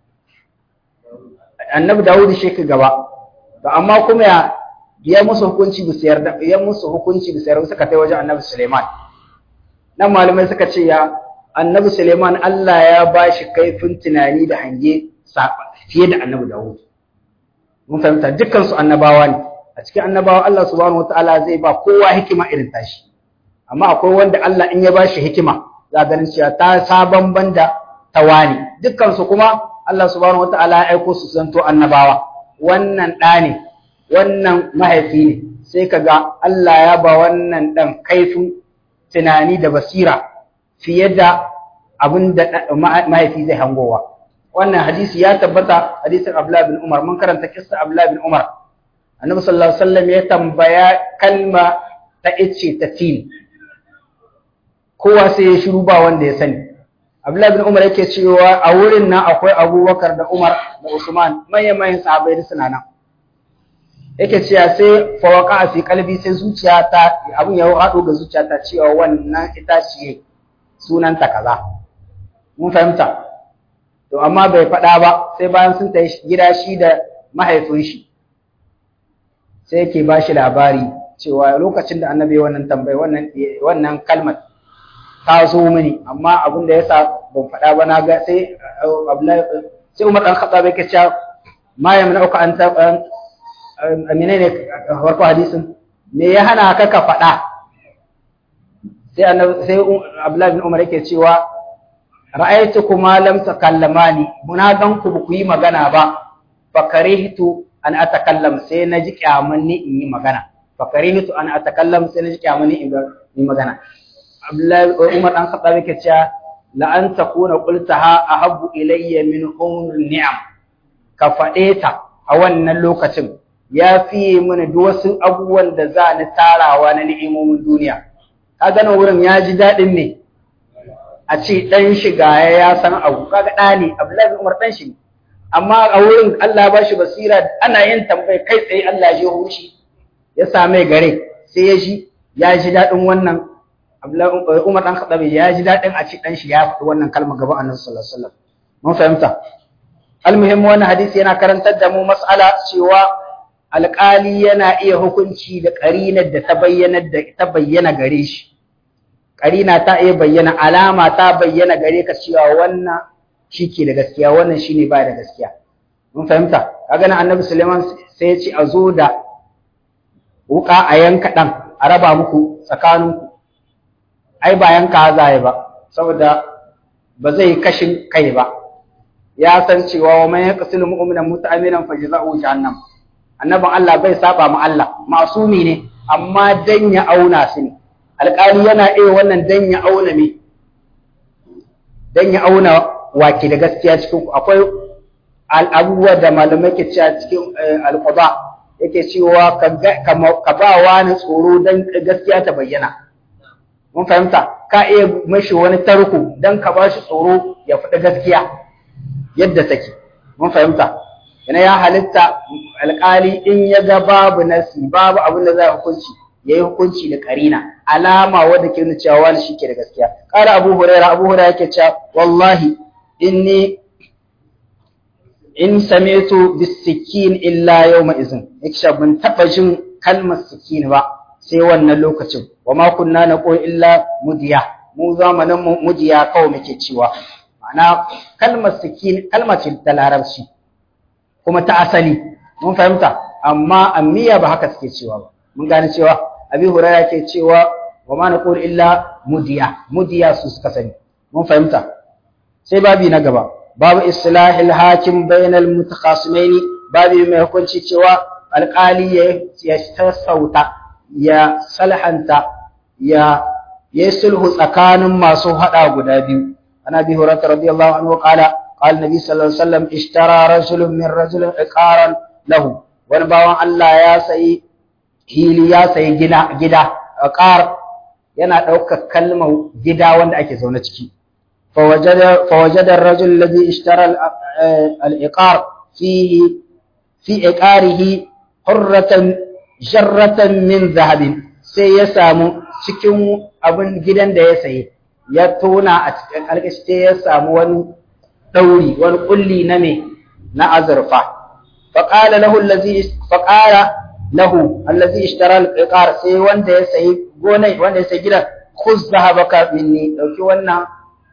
annabi Dawud shi ke gaba to amma kuma ya ya musu hukunci bisa yarda ya musu hukunci bisa yarda suka kai wajen Annabi Suleiman nan malamai suka ce ya Annabi Suleiman Allah ya bashi kaifin tunani da hange fiye da Annabi Dawud mun fahimta dukkan su annabawa ne a cikin annabawa Allah subhanahu wataala zai ba kowa hikima irin tashi amma akwai wanda Allah in ya bashi hikima za ganin cewa ta sabon banda tawani dukkan su kuma Allah subhanahu wataala ya aiko su zanto annabawa wannan ɗa ne wannan mahaifi ne sai ka ga Allah ya ba wannan ɗan kaifin tunani da basira fiye da abin da mahaifi zai hangowa wannan hadisi ya tabbata hadisin Abdullah bin Umar mun karanta kissa Abdullah bin Umar Annabi sallallahu alaihi wasallam ya tambaya kalma ta ice ta tin kowa sai ya shiru ba wanda ya sani Abdullah bin Umar yake cewa a wurin nan akwai Abubakar da Umar da Usman manyan manyan sahabbai da suna nan yake cewa sai fawaka a fi kalbi sai zuciya ta abin ya haɗo ga zuciya ta cewa wannan itaciye sunanta kaza mun fahimta to amma bai faɗa ba sai bayan sun tafi gida shi da mahaifin shi sai yake ba shi labari cewa lokacin da annabi wannan tambayi wannan wannan kalmar ta zo mini amma abin da yasa ban faɗa ba na ga sai sai Umar dan Khattab yake cewa ma yamna'uka an ta menene farko hadisin me ya hana ka ka faɗa sai annabi sai Abdullahi bin Umar yake cewa ra'aytukuma lam takallamani muna gan ku ku yi magana ba fa karihtu an atakallam sai na ji kyaman ni in yi magana fa karihtu an atakallam sai na ji kyaman ni in yi magana Abdullahi Umar dan Khattab yake cewa la an takuna qultaha ahabbu ilayya min umri ni'am ka faɗe ta a wannan lokacin ya fiye mana duk wasu abubuwan da za ni tarawa na ni'imomin duniya kaga nan wurin ya ji daɗin ne a ce ɗan shiga ya san abu kaga ɗa ne Abdullahi Umar ɗan shi amma a wurin Allah ba shi basira ana yin tambayi kai tsaye Allah ya hushi ya same gare sai ya ji ya ji daɗin wannan Abdullahi Umar ɗan Khattab ya ji daɗin a ce ɗan shi ya faɗi wannan kalmar gaban Annabi sallallahu alaihi wasallam mun fahimta almuhimmi wannan hadisi yana karantar da mu mas'ala cewa alƙali yana iya hukunci da ƙarinar da ta bayyana da ta bayyana gare shi ƙarina ta iya bayyana alama ta bayyana gare ka cewa wannan shike da gaskiya wannan shine ba da gaskiya mun fahimta kaga nan annabi Suleiman sai ya ce a zo da wuka a yanka dan a raba muku tsakaninku ai ba yanka za ba saboda ba zai kashin kai ba ya san cewa wa man yaqsilu mu'minan muta'amminan fajza'u jahannam annabin Allah bai saba ma Allah masumi ne amma dan ya auna su ne alƙali yana iya wannan dan ya auna me dan ya auna wake da gaskiya cikin ku akwai abubuwa da malamai ke cewa cikin alqada yake cewa ka ba wani tsoro dan gaskiya ta bayyana mun fahimta ka iya mashi wani tarko dan ka ba shi tsoro ya faɗi gaskiya yadda take mun fahimta yana ya halitta alƙali in ya ga babu nasi babu abin da za a hukunci ya yi hukunci da karina alama wadda ke nuna cewa wani shi ke da gaskiya ƙara abu huraira abu huraira yake cewa wallahi inni in sami'tu bisikin illa yawma izin yake cewa ban taɓa jin kalmar sikin ba sai wannan lokacin wa ma kunna naqul illa mudiya mu zamanin mudiya kawai muke cewa ma'ana kalmar sikin kalma ce ta larabci kuma ta asali mun fahimta amma ammiya ba haka suke cewa ba mun gane cewa abi hurairah ke cewa wa ma naqul illa mudiya mudiya su suka sani mun fahimta sai babi na gaba babu islahil hakim bainal mutakhasimaini babi mai hukunci cewa alƙali ya sassauta ya salhanta ya yi sulhu tsakanin masu hada guda biyu ana bi hurairah radiyallahu anhu qala قال النبي صلى الله عليه وسلم اشترى رجل من رجل عقارا له wani bawan Allah ya sayi hili ya sayi gida gida aqar yana ɗaukar kalmar gida wanda ake zaune ciki fawajada fawajada ar-rajul alladhi ishtara al-iqar fihi fi iqarihi hurratan jarratan min zahabin sai ya samu cikin abin gidan da ya sayi ya tona a cikin alƙashi ya samu wani ɗauri wani ƙulli na me na azurfa faƙala lahu allazi faƙala lahu allazi ishtara al-iqar sai wanda ya sayi gonai wanda ya sayi gidan khuz zahabaka minni dauki wannan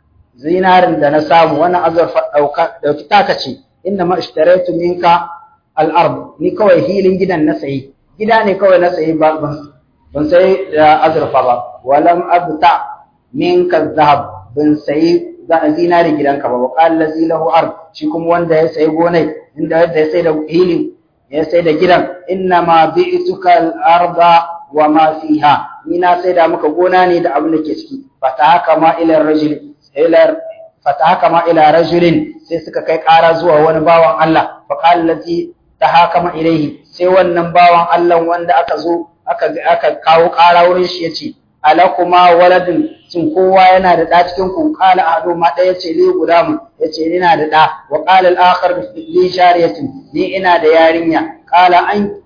zinarin da na samu wannan azurfa dauka dauki taka ce inna ma ishtaraitu minka al-ard ni kawai hilin gidan na sayi gida ne kawai na sayi ba ban sayi da azurfa ba walam abta minka zahab ban sayi zinari gidanka ba wa qala lahu ard shi kuma wanda ya sayi gonai inda yadda ya sai da hilin ya sai da gidan inna ma bi'tuka al-arda wa ma fiha ni na sai da maka gona ne da abin da ke ciki fatahaka ma ila rajul ila fatahaka ma ila rajulin sai suka kai ƙara zuwa wani bawan Allah fa qala allazi tahakama ilaihi sai wannan bawan Allah wanda aka zo aka aka kawo ƙara wurin shi yace alakuma waladun cin kowa yana da ɗa cikin ku qala ahadu ma ɗaya ce li guda mu yace ina da ɗa wa qala al-akhar li shariyatin ni ina da yarinya qala an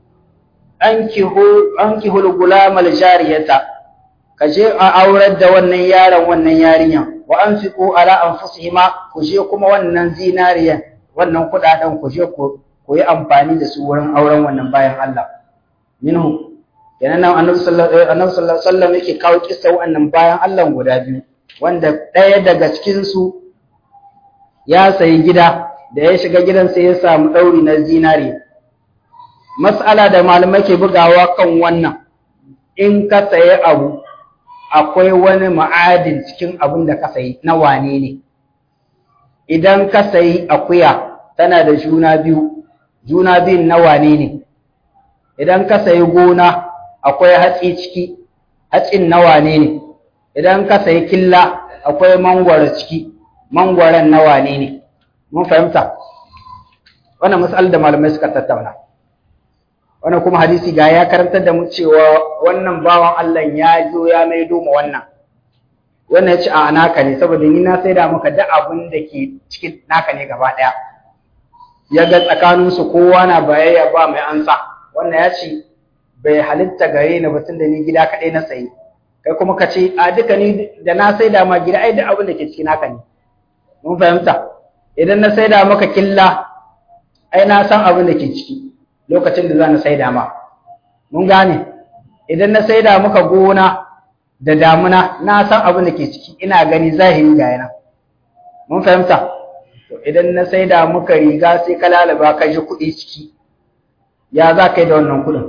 ankihu ankihu al-gulam al-jariyata kaje a aurar da wannan yaron wannan yarinya wa anfiqu ala anfusihima ku je kuma wannan zinariyan wannan kudaden ku je ku yi amfani da su wurin auren wannan bayan Allah minhu kenan nan annabi sallallahu alaihi wasallam yake kawo kissa wannan bayan Allah guda biyu wanda ɗaya daga cikin su ya sayi gida da ya shiga gidan sai ya samu ɗauri na zinari mas'ala da malamai ke bugawa kan wannan in ka sayi abu akwai wani ma'adin cikin abin da ka sayi na wane ne idan ka sayi akuya tana da juna biyu juna biyun na wane ne idan ka sayi gona akwai hatsi ciki hatsin na wane ne idan ka sayi killa akwai mangwaro ciki mangwaron na wane ne mun fahimta wannan mas'al da malamai suka tattauna wannan kuma hadisi ga ya karantar da mu cewa wannan bawan Allah ya zo ya maido ma wannan wannan ya ce a naka ne saboda ni na sai da maka duk abin da ke cikin naka ne gaba ɗaya ya ga tsakaninsu kowa na bayayya ba mai ansa wannan ya ce bai halitta gare ni batun da ni gida kaɗai na sayi kai kuma ka ce a duka ni da na sai da ma gida ai duk abin da ke cikin naka ne mun fahimta idan na sai da maka killa ai na san abin da ke ciki lokacin da za na sai da ma mun gane idan na sai da maka gona da damuna na san abin da ke ciki ina gani zahiri ga yana mun fahimta to idan na sai da maka riga sai ka lalaba ka ji kuɗi ciki ya za ka yi da wannan kuɗin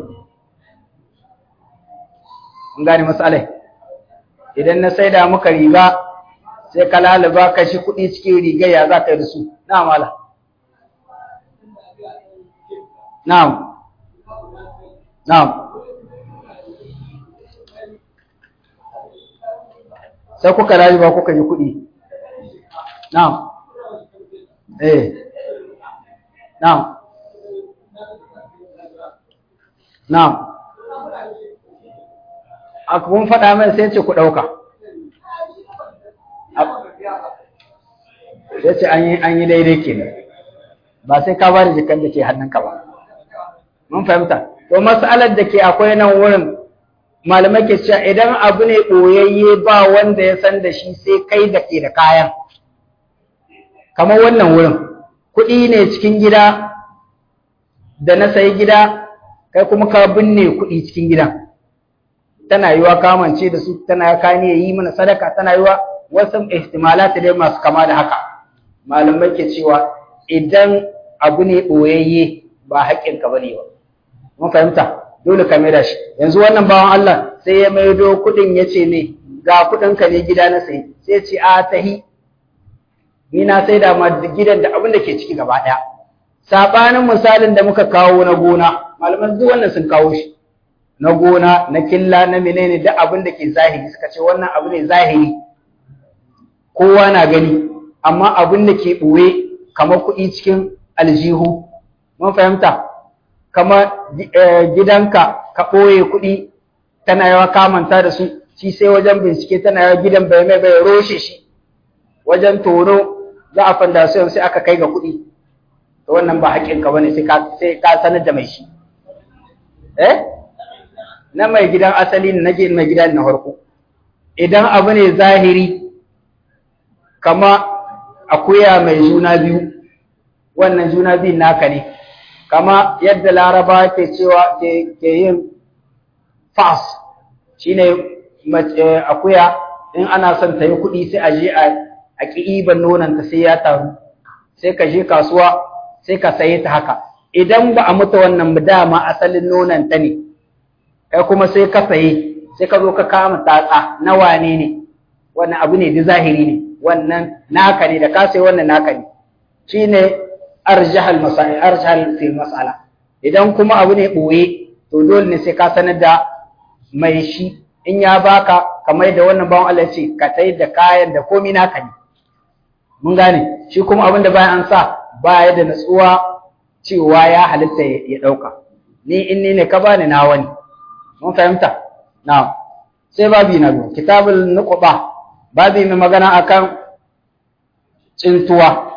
mun gane matsalai idan na sai da maka riga sai ka lalaba ka ji kuɗi cikin riga ya za ka yi da su na mala na'am na'am sai kuka rayu ba kuka yi kuɗi na'am eh na'am na'am a kun faɗa mai sai ce ku ɗauka sai ce an yi daidai kenan ba sai ka bada jikan da ke hannunka ba mun fahimta to mas'alar da ke akwai nan wurin malamai ke cewa idan abu ne ɓoyayye ba wanda ya san da shi sai kai da ke da kayan kamar wannan wurin kuɗi ne cikin gida da na sayi gida kai kuma ka binne kuɗi cikin gidan tana yiwa kamance da su tana ka ne yi mana sadaka tana yiwa wasu ihtimalat dai masu kama da haka malamai ke cewa idan abu ne ɓoyayye ba haƙƙinka ba ne ba mun fahimta dole ka maida shi yanzu wannan bawan Allah sai ya maido kuɗin ya ce me ga kuɗinka ne gida na sai sai ce a tahi ni na sai da ma gidan da abin da ke ciki gaba ɗaya sabanin misalin da muka kawo na gona malaman duk wannan sun kawo shi na gona na killa na menene duk abin da ke zahiri suka ce wannan abu ne zahiri kowa na gani amma abin da ke ɓoye kamar kuɗi cikin aljihu mun fahimta kamar gidanka ka ɓoye kuɗi tana yawa kamanta da su shi sai wajen bincike tana yawa gidan bai mai bai roshe shi wajen tono za a fanda su sai aka kai ga kuɗi to wannan ba haƙƙinka bane sai ka sai ka sanar da mai shi eh na mai gidan asali na mai gidan na farko idan abu ne zahiri kama akuya mai juna biyu wannan juna biyun naka ne kama yadda laraba ke cewa ke yin fas shine akuya in ana son ta yi kuɗi sai a je a ƙi'iban nonanta sai ya taru sai ka je kasuwa sai ka saye ta haka idan ba a mutu wannan dama asalin nonanta ne kai kuma sai ka saye sai ka zo ka kama tatsa na wane ne wannan abu ne da zahiri ne wannan naka ne da ka sai wannan naka ne shine arjahal masail arjahal fil mas'ala idan kuma abu ne boye to dole ne sai ka sanar da mai shi in ya baka kamar da wannan bawan Allah ce ka tai da kayan da komai naka ne mun gane shi kuma abin da bayan an sa baya da natsuwa cewa ya halitta ya dauka ni in ni ne ka bani na wani mun fahimta na'am sai babi na biyu kitabul nuqba babi mai magana akan tsintuwa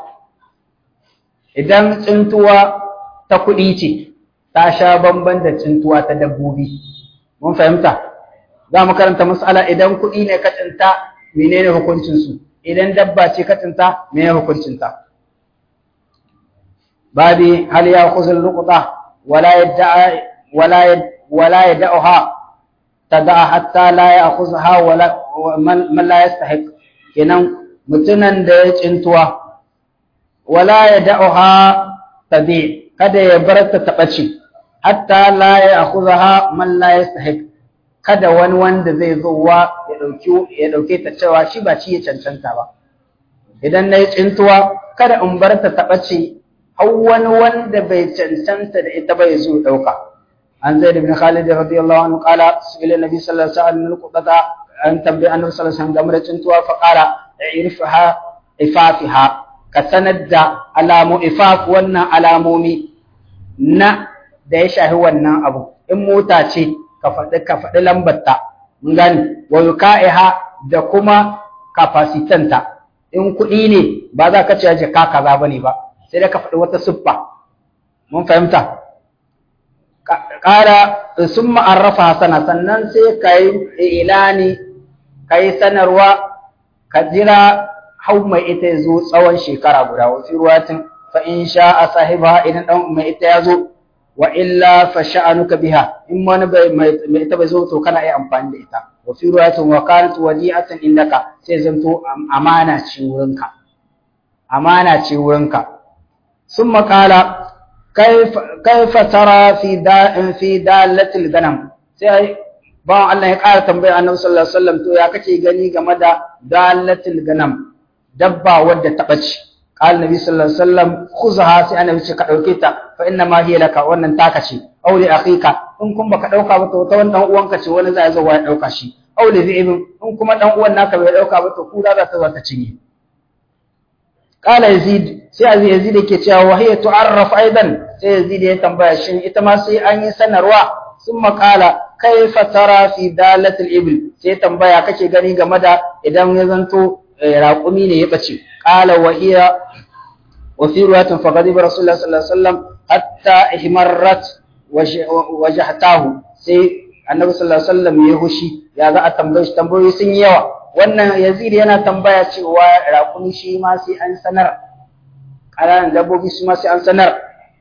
idan tsintuwa ta kuɗi ce ta sha bamban da tsintuwa ta dabbobi mun fahimta za mu karanta mas'ala idan kuɗi ne ka tsinta menene hukuncin su idan dabba ce ka tsinta me hukuncinta babi hal ya khuzul luqta wala yad'a wala wala yad'uha tad'a hatta la ya'khudha wala man la yastahiq kenan mutunan da ya cintuwa wala yad'uha tabi kada ya bar ta tabaci hatta la ya'khudha man la yastahiq kada wani wanda zai zo wa ya dauki ya dauke ta cewa shi ba ci ya cancanta ba idan nayi cintuwa kada in bar ta tabaci har wani wanda bai cancanta da ita bai zo dauka عن زيد بن خالد رضي الله عنه قال سئل النبي صلى الله عليه وسلم من القطة أن تنبئ النبي صلى الله عليه وسلم دمرة تنتوى فقال اعرفها إفافها كسند علام إفاف ونا علامومي na da ya shahi wannan abu in mota ce ka faɗi ka faɗi lambarta mun gani wa yuka'iha da kuma kapasitanta in kuɗi ne ba za ka ce jaka kaza bane ba sai da ka faɗi wata siffa mun fahimta ƙara sun ma'arrafa sana sannan sai ka yi ilani ka yi sanarwa ka jira hau mai ita ya zo tsawon shekara guda wasu ruwatin fa in sha a sahiba idan ɗan mai ita ya zo wa illa fa sha'anuka biha in wani mai ita bai zo to kana iya amfani da ita wa fi ruwatin wa kanat wadi'atan indaka sai zanto amana ce wurinka amana ce wurinka sun makala كيف ترى في دا في دالة الغنم sai ba Allah ya ƙara tambaya Annabi sallallahu alaihi wasallam to ya kake gani game da dalatul ganam dabba wadda ta bace qala nabi sallallahu alaihi wasallam khuzha sai annabi ce ka dauke ta fa inna ma hiya laka wannan taka ce aw li akhika in kun baka dauka ba to ta wannan uwanka ce wani zai zo ya dauka shi aw li zi'ibin in kuma dan uwan naka bai dauka ba to kura za ta zo ta cinye qala yazid sai yazid yake cewa wa hiya tu'arraf aidan sai yazid ya tambaya shin ita ma sai an yi sanarwa sun makala kaifa tara fi dalatil ibil sai tambaya kake gani game da idan ya zanto raƙumi ne ya bace qala wa hiya wa fi riwayatin fa ghadiba rasulullah sallallahu alaihi wasallam hatta ihmarrat wajhatahu sai annabi sallallahu alaihi wasallam ya hushi ya za a tambaye shi tambayoyi sun yi yawa wannan yazid yana tambaya cewa raƙumi shi ma sai an sanar ƙananan dabbobi su ma sai an sanar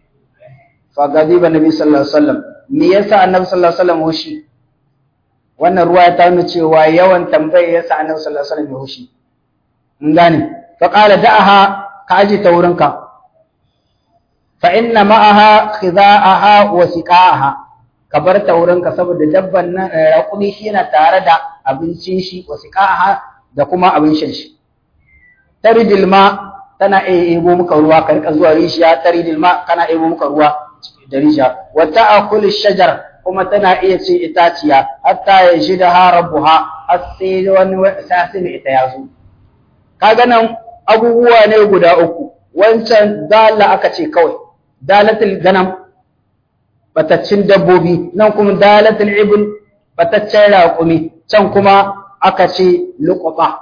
fa ghadiba nabi sallallahu alaihi wasallam me yasa annabi sallallahu alaihi wasallam hushi wannan ruwa ta nuna cewa yawan tambaye yasa annabi sallallahu alaihi wasallam ya hushi in gane fa qala da'aha ka aji ta wurinka fa inna ma'aha khida'aha wa siqa'aha ka bar ta wurinka saboda dabban nan raƙumi shi yana tare da abincin shi wa siqa'aha da kuma abin shan shi taridil ma tana iya ebo muka ruwa ka rika zuwa rishiya taridil ma kana ebo muka ruwa da rishiya wa ta'kul shajar kuma tana iya ce itaciya hatta ya shida ha rabbuha har sai wani sasi ne ita ya zo kaga nan abubuwa ne guda uku wancan dala aka ce kawai dalatul ganam bataccin dabbobi nan kuma dalatul ibn bataccen raƙumi can kuma aka ce luqata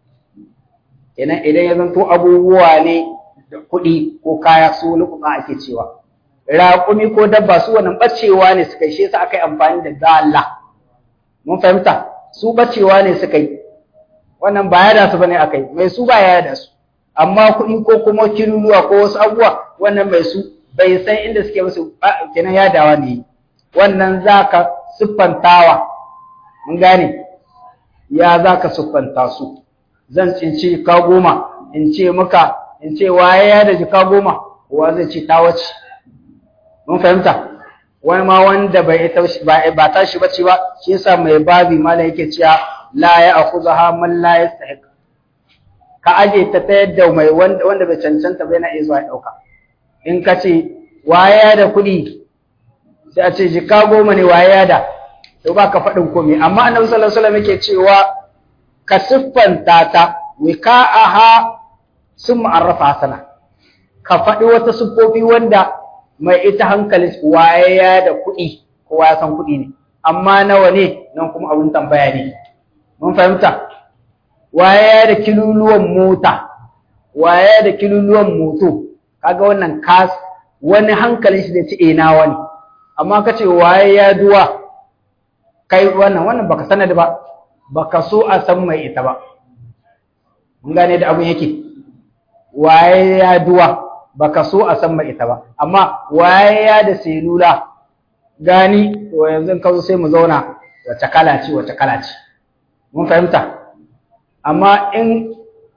kenan idan ya zanto abubuwa ne da kuɗi ko kaya su luqata ake cewa raƙumi ko dabba su wannan bacewa ne suka yi shi yasa aka yi amfani da dala mun fahimta su bacewa ne suka yi wannan ba ya da su bane akai mai su ba ya da su amma kuɗi ko kuma kiluluwa ko wasu abubuwa wannan mai su bai san inda suke musu kenan ya dawa ne wannan zaka siffantawa mun gane ya zaka siffanta su zan tsinci ka goma in ce maka in ce waye ya da jika goma kowa zai ce ta wace mun fahimta wani ma wanda bai ba tashi bace ba shi yasa mai babi malam yake cewa la ya akhuzaha man la yastahiq ka aje ta ta yadda mai wanda wanda bai cancanta ba yana iya zuwa ya dauka in ka ce waye da kuɗi sai a ce jika goma ne waye da to ba ka faɗin komai amma annabi sallallahu alaihi wasallam yake cewa ka siffanta ta wika'aha sun ma'arrafa sana ka faɗi wata siffofi wanda mai ita hankali waye da kuɗi kowa ya san kuɗi ne amma nawa ne nan kuma abin tambaya ne mun fahimta waye da kiluluwan mota waye da kiluluwan moto kaga wannan kas wani hankalin shi da ci ina wani amma ka ce waye ya duwa kai wannan wannan baka sanar ba baka so a san mai ita ba mun gane da abun yake waye ya duwa baka so a san mai ita ba amma waye ya da selula gani to yanzu ka zo sai mu zauna wace kala ce wace kala ce mun fahimta amma in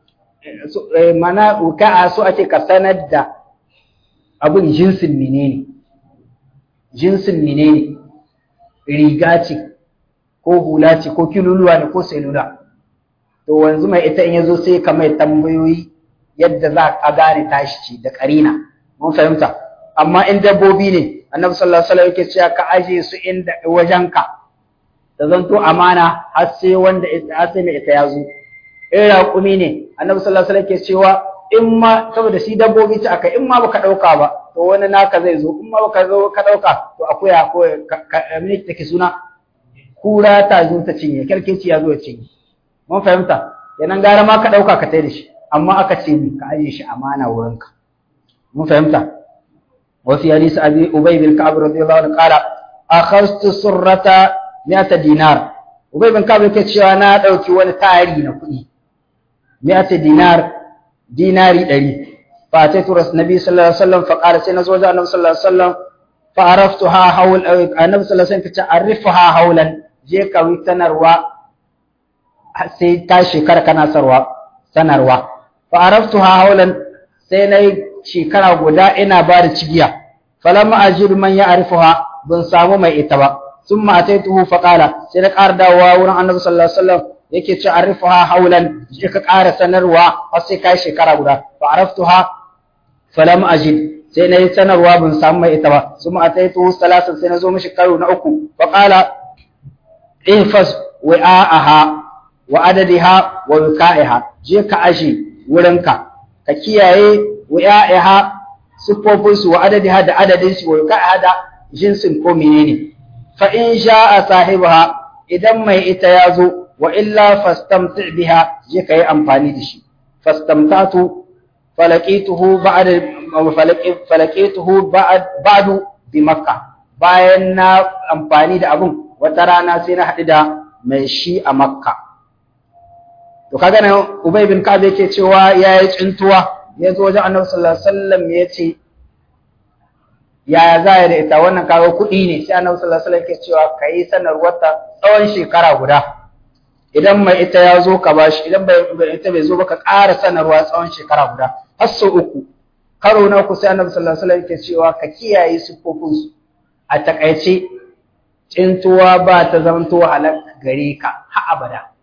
mana uka'a so ake ka sanar da abin jinsin menene jinsin menene riga ce ko hula ce ko kiluluwa ne ko selula to wanzu mai ita in yazo sai ka mai tambayoyi yadda za a gane tashi ce da karina mun fahimta amma in dabbobi ne annabi sallallahu alaihi wasallam yake cewa ka aje su inda wajenka da zanto amana har sai wanda har sai mai ita yazo in raƙumi ne annabi sallallahu alaihi wasallam yake cewa in ma saboda shi dabbobi ta aka in ma baka dauka ba to wani naka zai zo in ma baka zo ka dauka to akuya ko mene take suna kura ta zo ta cinye kerkeci ya zo ya cinye mun fahimta yanan gara ma ka dauka ka tai da shi amma aka ce ni ka aje shi amana wurinka mun fahimta وفي حديث أبي أبي بن كعب رضي الله عنه قال أخذت سرة مئة دينار أبي بن كعب يقول شو أنا أدوكي وأنا تاري نقولي مئة دينار ديناري دري فأتيت رسول النبي صلى الله عليه وسلم فقال سيدنا زوجة النبي صلى الله عليه وسلم فعرفتها حول النبي صلى الله عليه وسلم تعرفها حولا جيك ويتنروا sai ta shekara kana sarwa sanarwa fa araftuha haulan sai nayi shekara guda ina ba da cigiya falamma ajidu man ya'rifuha ban samu mai ita ba summa ataituhu fa qala sai na ƙara dawowa wurin annabi sallallahu alaihi wasallam yake ce arifuha haulan je ka ƙara sanarwa har sai kai shekara guda fa araftuha falam ajid sai na yi sanarwa ban samu mai ita ba summa ataituhu salasan sai na zo mishi karo na uku fa qala ihfas wa'aha wa adadiha wa wika'iha je ka aje wurinka ka kiyaye wa'iha siffofinsu wa adadiha da adadinsu wa yuka'a da jinsin ko menene fa in sha'a sahibaha idan mai ita ya zo wa illa fastamti biha je ka yi amfani da shi fastamtatu falaqituhu ba'da falaqituhu ba'du bi makka bayan na amfani da abun wata rana sai na haɗu da mai shi a makka to kaga nan ubay bin ka'ab yake cewa yayi tsintuwa ya zo wajen annabi sallallahu alaihi wasallam ya ce yaya za ya da ita wannan kawo kuɗi ne sai annabi sallallahu alaihi wasallam ke cewa ka yi sanarwar ta tsawon shekara guda idan mai ita ya zo ka bashi idan bai ita bai zo ba ka ƙara sanarwa tsawon shekara guda har sau uku karo na uku sai annabi sallallahu alaihi wasallam ke cewa ka kiyaye siffofin su a takaice cintuwa ba ta zamanto halak gare ka har abada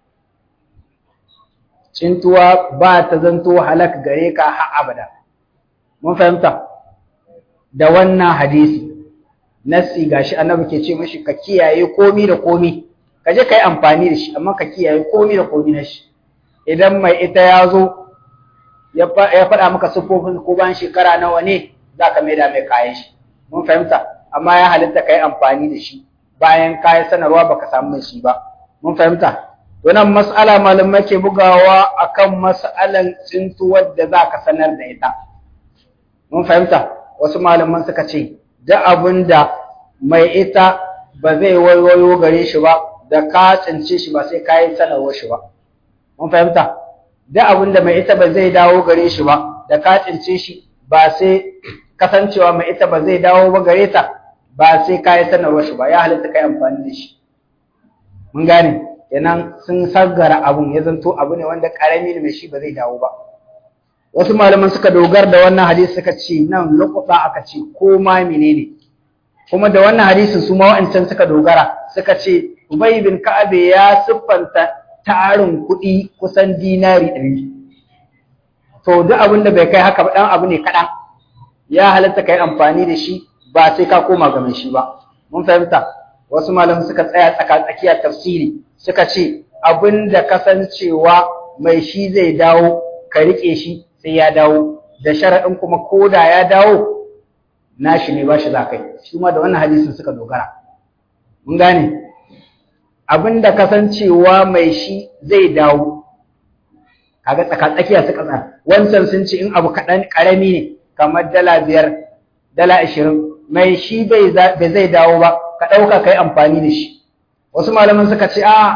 cintuwa ba ta zanto halak gare ka har abada mun fahimta da wannan hadisi nasi gashi annabi ke ce mishi ka kiyaye komi da komi ka je kai amfani da shi amma ka kiyaye komi da komi na shi idan mai ita ya zo ya faɗa maka siffofin ko bayan shekara nawa ne za ka maida mai kayan shi mun fahimta amma ya halitta ka yi amfani da shi bayan kayan sanarwa baka samu mai shi ba mun fahimta Wannan mas'ala malamai ke bugawa akan mas'alan tsintuwar da za ka sanar da ita. Mun fahimta, wasu malaman suka ce, da abin da mai ita ba zai wayoyo gare shi ba, da ka tsince shi ba sai ka yi sanarwar shi ba. Mun fahimta, da abin da mai ita ba zai dawo gare shi ba, da ka tsince shi ba sai kasancewa mai ita ba zai dawo ba gare ta, ba sai ka yi sanarwar shi ba, ya halitta ka yi amfani da shi. Mun gane. kenan sun saggara abun ya zanto abu ne wanda karami ne mai shi ba zai dawo ba wasu malaman suka dogar da wannan hadisi suka ce nan lokuta aka ce ko ma menene kuma da wannan hadisin su ma wa'ancan suka dogara suka ce Ubay bin Ka'ab ya siffanta tarin kuɗi kusan dinari ɗari to duk abin da bai kai haka ba dan abu ne kaɗan ya halatta kai amfani da shi ba sai ka koma ga mai shi ba mun fahimta wasu malaman suka tsaya tsaka tsakiya tafsiri suka ce abin da kasancewa mai shi zai dawo ka riƙe shi sai ya dawo da sharaɗin kuma ko da ya dawo nashi ne ba shi za kai shi ma da wannan hadisin suka dogara mun gane abin da kasancewa mai shi zai dawo kaga tsaka tsakiya suka tsaya wancan sun ce in abu kaɗan ƙarami ne kamar dala biyar dala ashirin mai shi bai zai dawo ba ka ɗauka ka yi amfani da shi wasu malaman suka ce a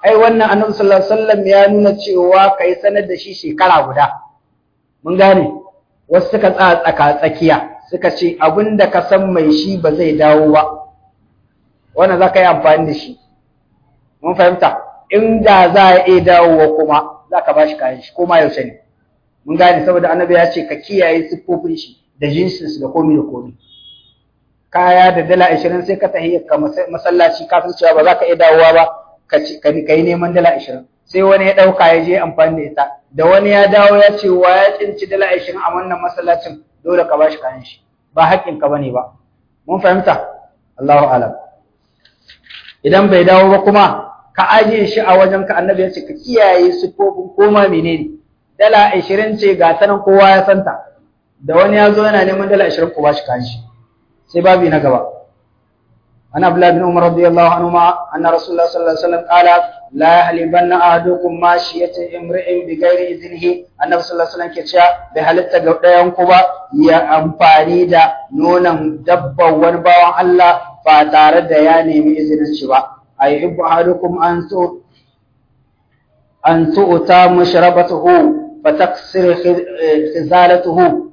ai wannan annabi sallallahu alaihi wasallam ya nuna cewa kai sanar da shi shekara guda mun gane wasu suka tsaya tsaka tsakiya suka ce abinda ka san mai shi ba zai dawo ba wannan za ka yi amfani da shi mun fahimta inda za a iya dawowa kuma za ka ba shi kayan shi ko ma yaushe ne mun gane saboda annabi ya ce ka kiyaye siffofin shi da jinsinsu da komi da komi kaya da dala ashirin sai ka tahi ka masallaci ka san cewa ba za ka iya dawowa ba ka yi neman dala ashirin sai wani ya ɗauka ya je amfani da ita da wani ya dawo ya ce wa ya tsinci dala ashirin a wannan masallacin dole ka ba shi kayan shi ba haƙƙin ka bane ba mun fahimta Allahu alam idan bai dawo ba kuma ka ajiye shi a wajen ka annabi ya ce ka kiyaye siffofin koma menene dala ashirin ce ga ta nan kowa ya santa da wani ya zo yana neman dala ashirin ku ba shi kayan shi sai babi na gaba an abdullah bin umar radiyallahu anhu ma anna rasulullah sallallahu alaihi wasallam qala la yahlibanna ahadukum mashiyata imri'in bi ghairi iznihi annabi sallallahu alaihi wasallam ke cewa bai halitta ga ɗayan ku ba ya amfani da nonon dabban wani bawan Allah ba tare da ya nemi izinin shi ba ayyubu ahadukum an so an tu'ta mashrabatuhu fataksir khizalatuhu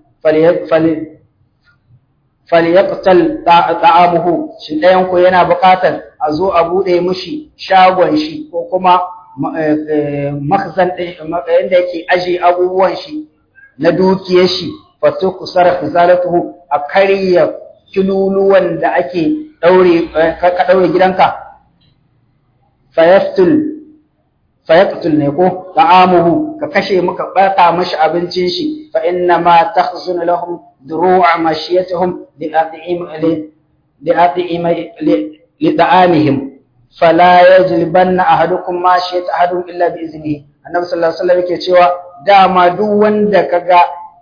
falyaqtal ta'amuhu shin ɗayan ku yana buƙatar a zo a buɗe mishi shagon shi ko kuma makzan yadda yake aje abubuwan shi na dukiyar shi fato kusar khizalatuhu a karya kiluluwan da ake daure ka daure gidanka fayaftul fayaqtul ne ko ta'amuhu ka kashe muka bata mashi abincin shi fa inna ma takhzun lahum duru'a mashiyatuhum li at'im li at'im li ta'amihim fala yajlibanna ahadukum mashiyat ahadun illa bi iznihi annabi sallallahu alaihi wasallam yake cewa dama duk wanda kaga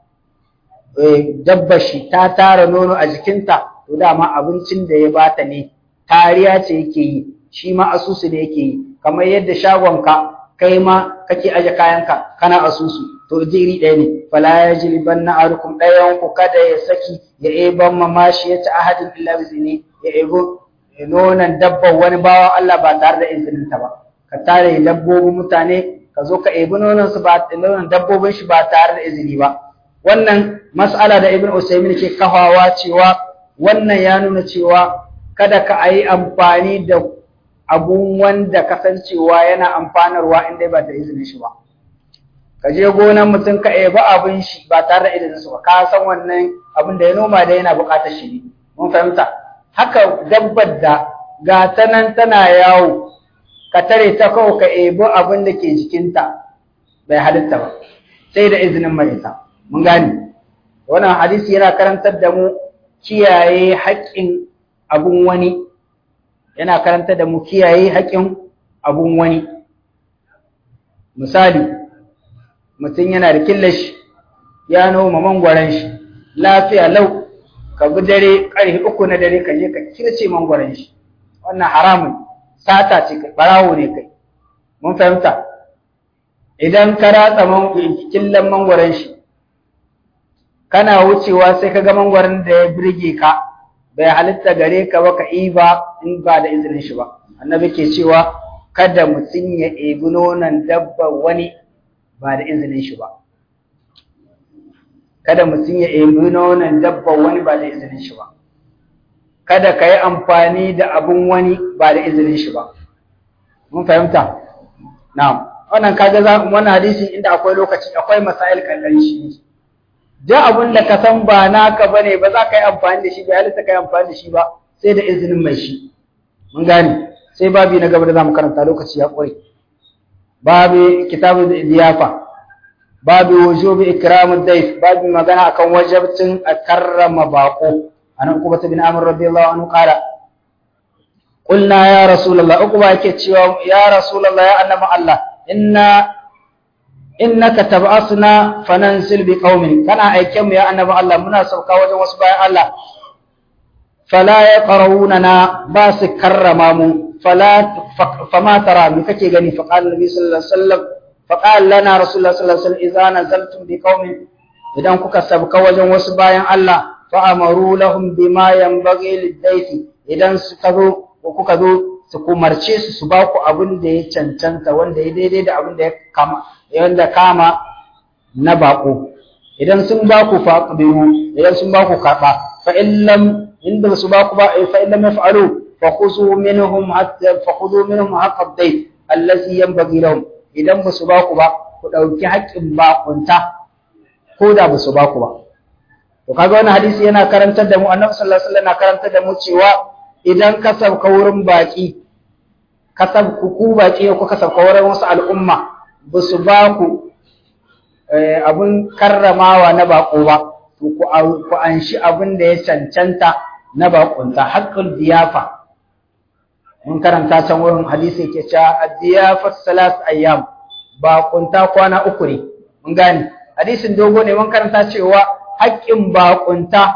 dabba shi ta tara nono a jikinta to dama abincin da ya bata ne kariya ce yake yi shi ma asusu ne yake yi kamar yadda shagonka kai ma kake aje kayanka kana asusu to jiri ɗaya ne fala ya jiliban na arukum ɗayan ku kada ya saki ya eban mamashi ya ta ahadin illa bizini ya ebo nonon dabban wani bawan Allah ba tare da izinin ta ba ka tare dabbobin mutane ka zo ka ebi nonon su ba nonon dabbobin shi ba tare da izini ba wannan mas'ala da ibn Usaymin ke kafawa cewa wannan ya nuna cewa kada ka yi amfani da abun wanda kasancewa yana amfanarwa inda ba da izinin shi ba ka je gonan mutum ka ebi abin shi ba tare da izinin su ba ka san wannan abin da ya noma da yana buƙatar shi ne mun fahimta haka dabbar da ga ta nan tana yawo ka tare ta kawai ka ebi abin da ke jikinta bai halitta ba sai da izinin mai ita mun gane wannan hadisi yana karantar da mu kiyaye haƙƙin abun wani yana karantar da mu kiyaye haƙƙin abun wani misali mutum yana da killashi ya noma mangwaron shi lafiya lau ka bi dare ƙarfe uku na dare ka je ka kirce mangwaron shi wannan haramun sata ce kai barawo ne kai mun fahimta idan ka ratsa killan mangwaron shi kana wucewa sai ka ga mangwaron da ya birge ka bai halitta gare ka ba ka iba in ba da izinin shi ba annabi ke cewa kada mutum ya ebi nonon dabba wani ba da izinin shi ba kada mutum ya ebi nonon dabba wani ba da izinin shi ba kada ka yi amfani da abun wani ba da izinin shi ba mun fahimta na'am wannan kaga za wannan hadisi inda akwai lokaci akwai masail kan shi da abun da ka san ba naka bane ba za ka yi amfani da shi ba halitta ka yi amfani da shi ba sai da izinin mai shi mun gane sai babi na gaba da zamu karanta lokaci ya kure babi kitabu diyafa babi wujubi ikramud dayf babi magana akan wajibcin a karrama bako anan kuma bin amr radiyallahu anhu qala qulna ya rasulullah uquba yake cewa ya rasulullah ya annabi allah inna innaka tab'asna fanansil bi qaumin kana aiken mu ya annabi Allah muna sauka wajen wasu bayan Allah fala yaqrawunana ba su karrama mu fala fama tara mi kake gani fa qala nabi sallallahu alaihi wasallam fa qala lana rasulullah sallallahu alaihi wasallam idza nazaltum bi qaumin idan kuka sabka wajen wasu bayan Allah fa amaru lahum bima yanbaghi lid-dayfi idan suka zo ko kuka zo su kumarce su su ba ku abin da ya cancanta wanda ya daidai da abin da ya kama wanda kama na bako idan sun ba ku faqbihu idan sun ba ku karba fa in lam inda su ba ku ba fa in lam yaf'alu fa khuzu minhum hatta fa khudhu minhum haqqa ad-dayt allazi yanbaghi lahum idan ba su ba ku ba ku dauki haƙƙin bakunta ko da ba su ba ku ba to kaga wannan hadisi yana karantar da mu annabi sallallahu alaihi wasallam yana karantar da mu cewa idan ka sauka wurin baki ka sauka ku baki ko ka sauka wurin wasu al'umma ba su ba ku abin karramawa na bako ba to ku ku anshi abin da ya cancanta na bakunta haqqul diyafa mun karanta can wurin hadisi yake cewa ad-diyafa salas ayyam bakunta kwana uku ne mun gane hadisin dogo ne mun karanta cewa haƙƙin bakunta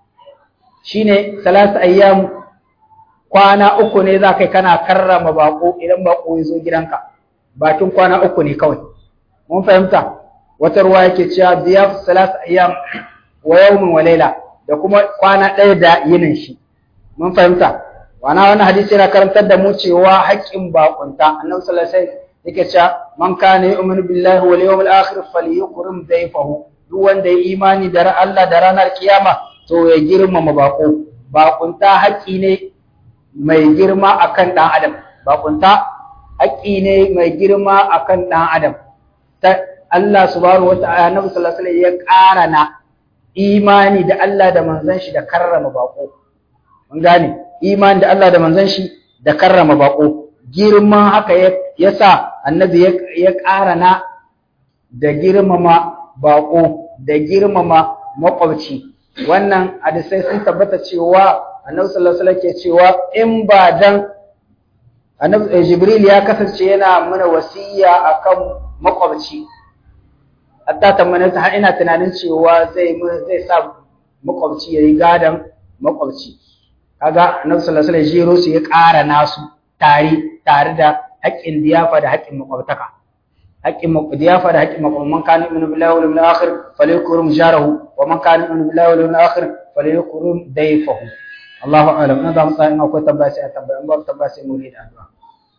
shine salas ayyam kwana uku ne za kai kana karrama bako idan bako ya zo gidanka bakin kwana uku ne kawai mun fahimta wata ruwa yake cewa diyaf salas ayyam wa yawmin wa layla da kuma kwana ɗaya da yinin shi mun fahimta wana wannan hadisi yana karantar da mu cewa haƙƙin bakunta annabi sallallahu alaihi wasallam yake cewa man kana yu'minu billahi wal yawmil akhir falyukrim dayfahu duk wanda ya imani da Allah da ranar kiyama to ya girmama bako bakunta haƙƙi ne mai girma akan ɗan adam bakunta haƙƙi ne mai girma akan ɗan adam ta Allah subhanahu wata'ala Annabi sallallahu alaihi ya ƙara na imani da Allah da manzon shi da karrama bako mun gane imani da Allah da manzon shi da karrama bako girman haka ya sa Annabi ya ƙara na da girmama bako da girmama makwabci wannan hadisai sun tabbata cewa annabi sallallahu alaihi ke cewa in ba dan annabi jibril ya kasance yana mana wasiya akan makwabci hatta tamana ta ina tunanin cewa zai zai sa makwabci yayi gadan makwabci kaga annabi sallallahu alaihi jero su ya ƙara nasu tare tare da haƙƙin diyafa da haƙƙin makwabtaka haƙƙin diyafa da haƙƙin makwabta man kana min billahi wal yawmil akhir falyakrum jarahu wa man kana min billahi wal yawmil akhir falyakrum dayfahu Allahu a'lam na zamu tsaya akwai tambaya sai a tambaya in babu tambaya sai mu yi da addu'a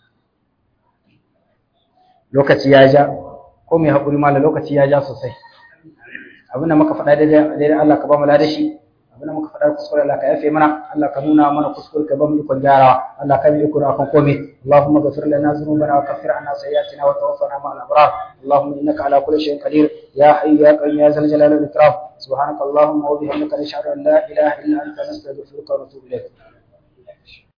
lokaci ya ja ko mai hakuri mallam lokaci ya ja sosai abinda muka faɗa daidai Allah ka ba mu ladashi abinda muka faɗa kuskure Allah ka yafe mana Allah ka nuna mana kuskure ka ba mu ikon gyarawa Allah ka bi ikon akan komai Allahumma ghfir lana dhunubana wa kaffir anna sayyi'atina wa tawaffana ma'al abrar Allahumma innaka ala kulli shay'in qadir ya hayyu ya qayyum ya zal jalali wal ikram subhanaka Allahumma wa bihamdika nashhadu an la ilaha illa anta nastaghfiruka wa natubu ilayk